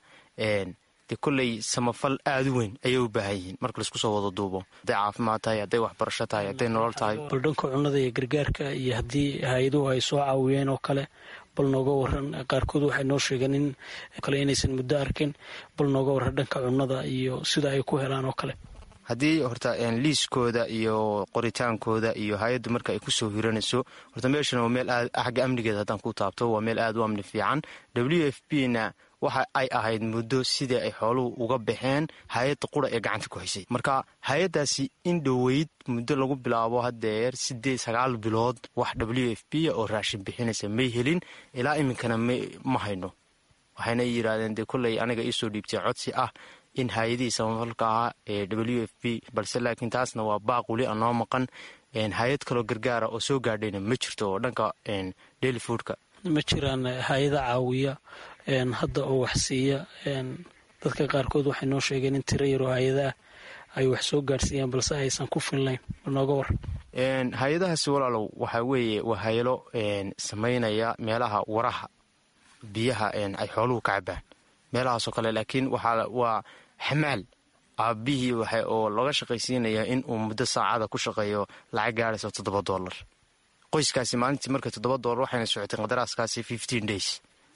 de kolley samafal aada u weyn ayay u baahan yihiin marka laisku soo wada duubo hadday caafimaad tahay hadday waxbarasho tahay hadday nolol tahay bal dhanka cunnada iyo gargaarka iyo haddii hay-aduhu ay soo caawiyeen oo kale bal nooga waran qaarkood waxay noo sheegeen in kale inaysan muddo arkin bal nooga waran dhanka cunnada iyo sida ay ku helaan oo kale haddii horta liiskooda iyo qoritaankooda iyo hay-addu marka ay kusoo hiranayso horta meeshan waa meel aad xagga amnigeeda haddaan ku taabto waa meel aad u amni fiican w f b na waxa ay ahayd muddo sidii ay xooluhu uga baxeen hay-adda qura ee gacanta ku haysay marka hay-addaasi in dhoweyd muddo lagu bilaabo haddeer sideed sagaal bilood wax w f b oo raashin bixinaysa may helin ilaa iminkana ma hayno waxayna yidhaahdeen dee kolley aniga iisoo dhiibtay codsi ah in hay-adihii samafalka ahaa ee w f b balse laakiin taasna waa baaq weli aan noo maqan hay-ad kaloo gargaara oo soo gaadhayna ma jirto oo dhanka daily foodka ma jiraan hay-ada caawiya hadda oo wax siiya dadka qaarkood waxay noo sheegeen in tiro yaroo hay-ada ah ay wax soo gaadhsiiyaan balse aysan ku finlayn nooga war hay-adahaasi walaalow waxaa weeye waa hayalo samaynaya meelaha waraha biyaha ay xooluhu ka cabaan meelahaasoo kale laakiin waa xamaal aabihii oo laga shaqaysiinaya in uu muddo saacada ku shaqeeyo lacag gaadhaysa toddoba dollar qoyskaasi maalintii marka toddoba dollar waxayna socotay qadaraaskaasi fifteen days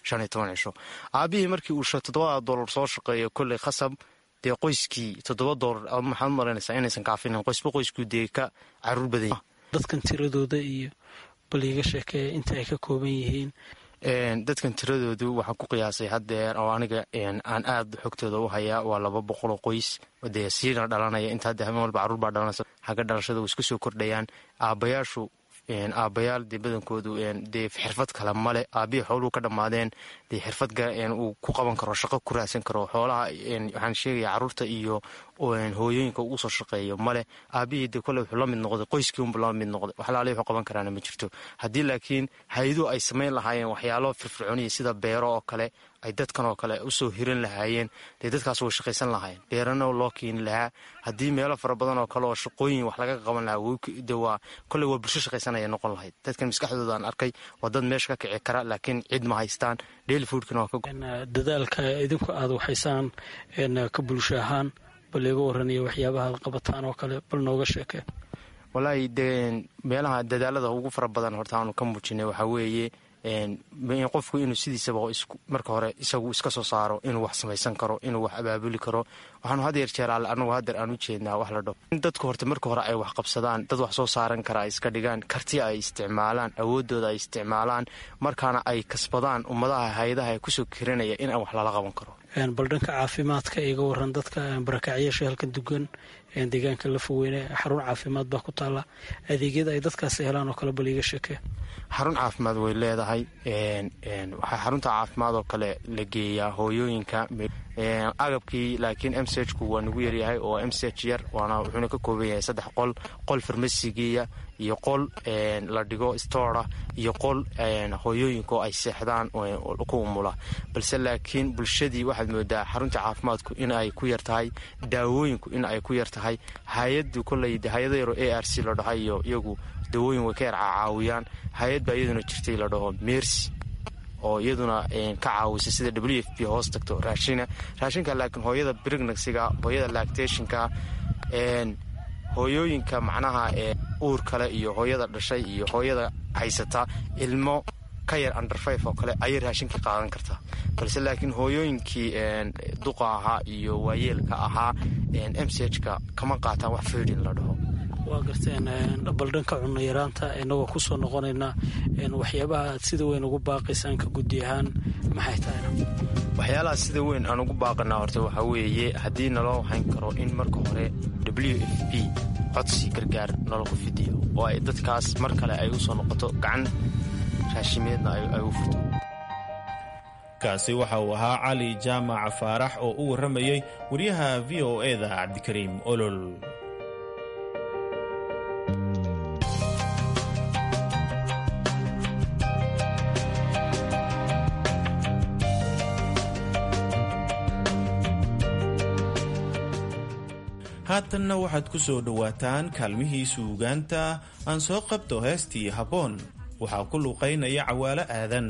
shan iyo toban cisho aabihii markii uu toddobada doolar soo shaqeeyo kolley khasab dee qoyskii toddoba doolar maxaad u malaynaysaa inaysan kaafinin qoysba qoyskuu dee ka caruur badan dadkan tiradooda iyo bal iiga sheekee inta ay ka kooban yihiin dadkan tiradoodu waxaan ku qiyaasay haddeer oo aniga aan aad xogtooda u hayaa waa laba boqoloo qoys dee siina dhalanaya inta hadda habeen walba carruur baa dhalanaysa xagga dhalashada way isku soo kordhayaan aabbayaashu aabbayaal dee badankoodu dee xirfad kale male aabihii xooluhu ka dhammaadeen dee xirfad uu ku qaban karo shaqo ku raadsan karo xoolaha waxaan sheegaya carruurta iyo hooyooyinka uu usoo shaqeeyo male aabihii dee kole wuxuu la mid noqday qoyskii unbu la mid noqday waxlaali wuxuu qaban karaana ma jirto haddii laakiin hay-aduhu ay samayn lahaayeen waxyaalo firfircooniya sida beero oo kale ay dadkan oo kale usoo hiran lahaayeen dee dadkaas way shaqaysan lahaayeen beerana loo keeni lahaa haddii meelo fara badan oo kale oo shaqooyin wax laga qaban lahaa waa koley waa bulsho shaqaysanaya noqon lahayd dadkan maskaxdooda aan arkay waa dad meesha ka kici kara laakiin cid ma haystaan daily foodkana waa ka dadaalka idinku aad waxaysaan ka bulsho ahaan bal iga waranaya waxyaabaha ad qabataan oo kale bal nooga sheekee walaahi de meelaha dadaalada ugu fara badan horta aanu ka muujinay waxaa weeye qofku inuu sidiisaba marka hore isagu iska soo saaro inuu wax samaysan karo inuu wax abaabuli karo waxaanu had yeer jeer alle anagu haddeer aan u jeednaa wax la dhaho in dadku horta marka hore ay wax qabsadaan dad wax soo saaran kara ay iska dhigaan karti ay isticmaalaan awooddooda ay isticmaalaan markaana ay kasbadaan ummadaha hay-adaha ee kusoo kiranaya in aan wax lala qaban karo bal dhanka caafimaadka iga waran dadka barakacyaasha halkan dugan deegaanka la fogeyne xarun caafimaad baa ku taala adeegyada ay dadkaasi helaan oo kale bal iiga sheekee xarun caafimaad way leedahay waxaa xarunta caafimaad oo kale la geeyaa hooyooyinka agabkii laakiin m c ku waa nagu yaryahay oo m c h yar waana wuxuuna ka kooban yahay saddex qol qol farmasigiya iyo qol la dhigo stoora iyo qol hooyooyinka oo ay seexdaan ku umula balse laakiin bulshadii waxaad moodaa xarunta caafimaadku in ay ku yar tahay daawooyinku in ay ku yar tahay hay-adu koley hay-ada yaro a r c la dhaha iyo iyagu dawooyin way ka yar cacaawiyaan hay-ad baa iyaduna jirtay la dhaho mercy oo iyaduna ka caawisa sida w f p hoos tagto raashina raashinka laakiin hooyada brignagsiga hooyada lactationka hooyooyinka macnaha uur kale iyo hooyada dhashay iyo hooyada haysata ilmo ka yar under five oo kale ayay raashinka qaadan kartaa balse laakiin hooyooyinkii duqa ahaa iyo waayeelka ahaa m c h ka kama qaataan wax feedin la dhaho waa garteen bal dhanka cunno yaraanta inagoo kusoo noqonaynaa waxyaabaha aad sida weyn ugu baaqaysaan ka guddi ahaan maxay tahayna waxyaalaha sida weyn aan ugu baaqanaa horta waxaa weeye haddii naloo hayn karo in marka hore w f p codsi gargaar noloku fidiyo oo ay dadkaas mar kale ay u soo noqoto gacan raashimeedna ay u furto kaasi waxa uu ahaa cali jaamac faarax oo u warramayey wariyaha v o e da cabdikariim olol haatanna waxaad ku soo dhowaataan kaalmihii suugaanta aan soo qabto heestii habboon waxaa ku luuqaynaya cawaalo aadan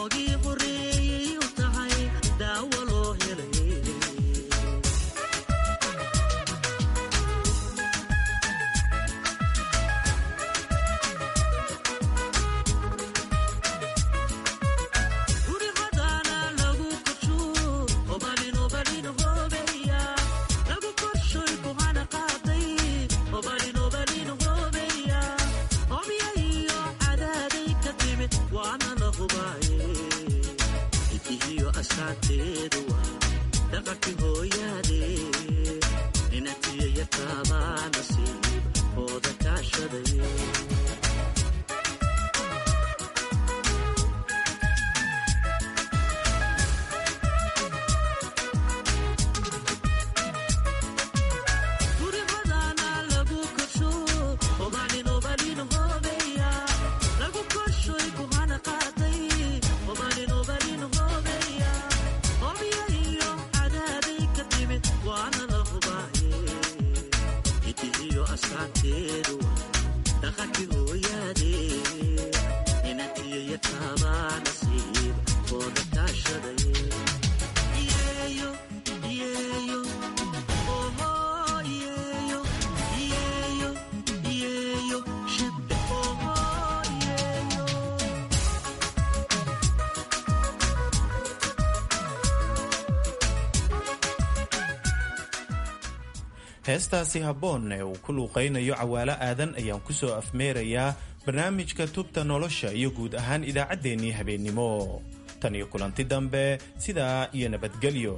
heestaasi habboon ee uu ku luuqaynayo cawaalo aadan ayaan ku soo afmeerayaa barnaamijka tubta nolosha iyo guud ahaan idaacaddeenii habeennimo tan iyo kulanti dambe sidaa iyo nabadgelyo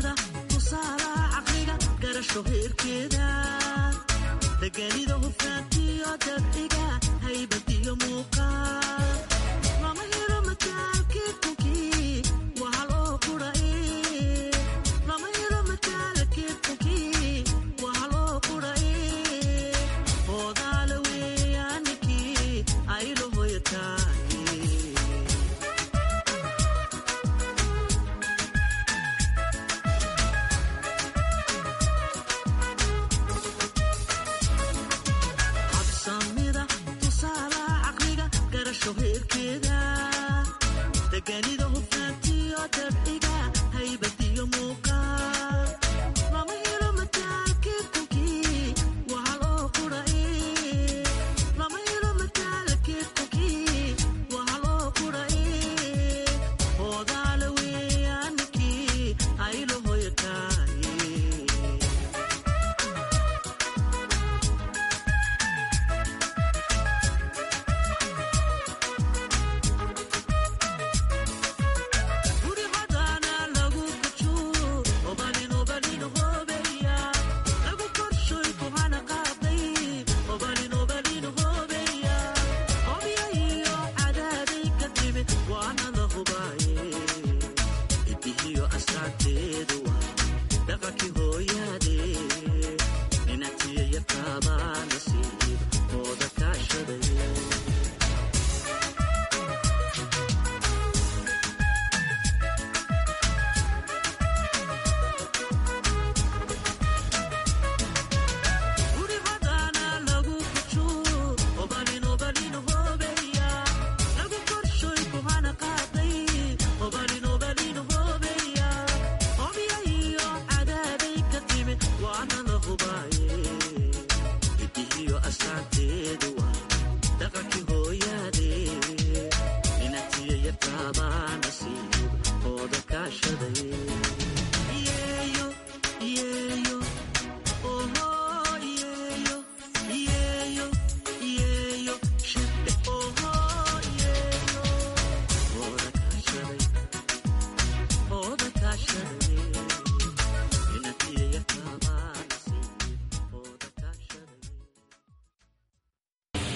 deganida hufnaanta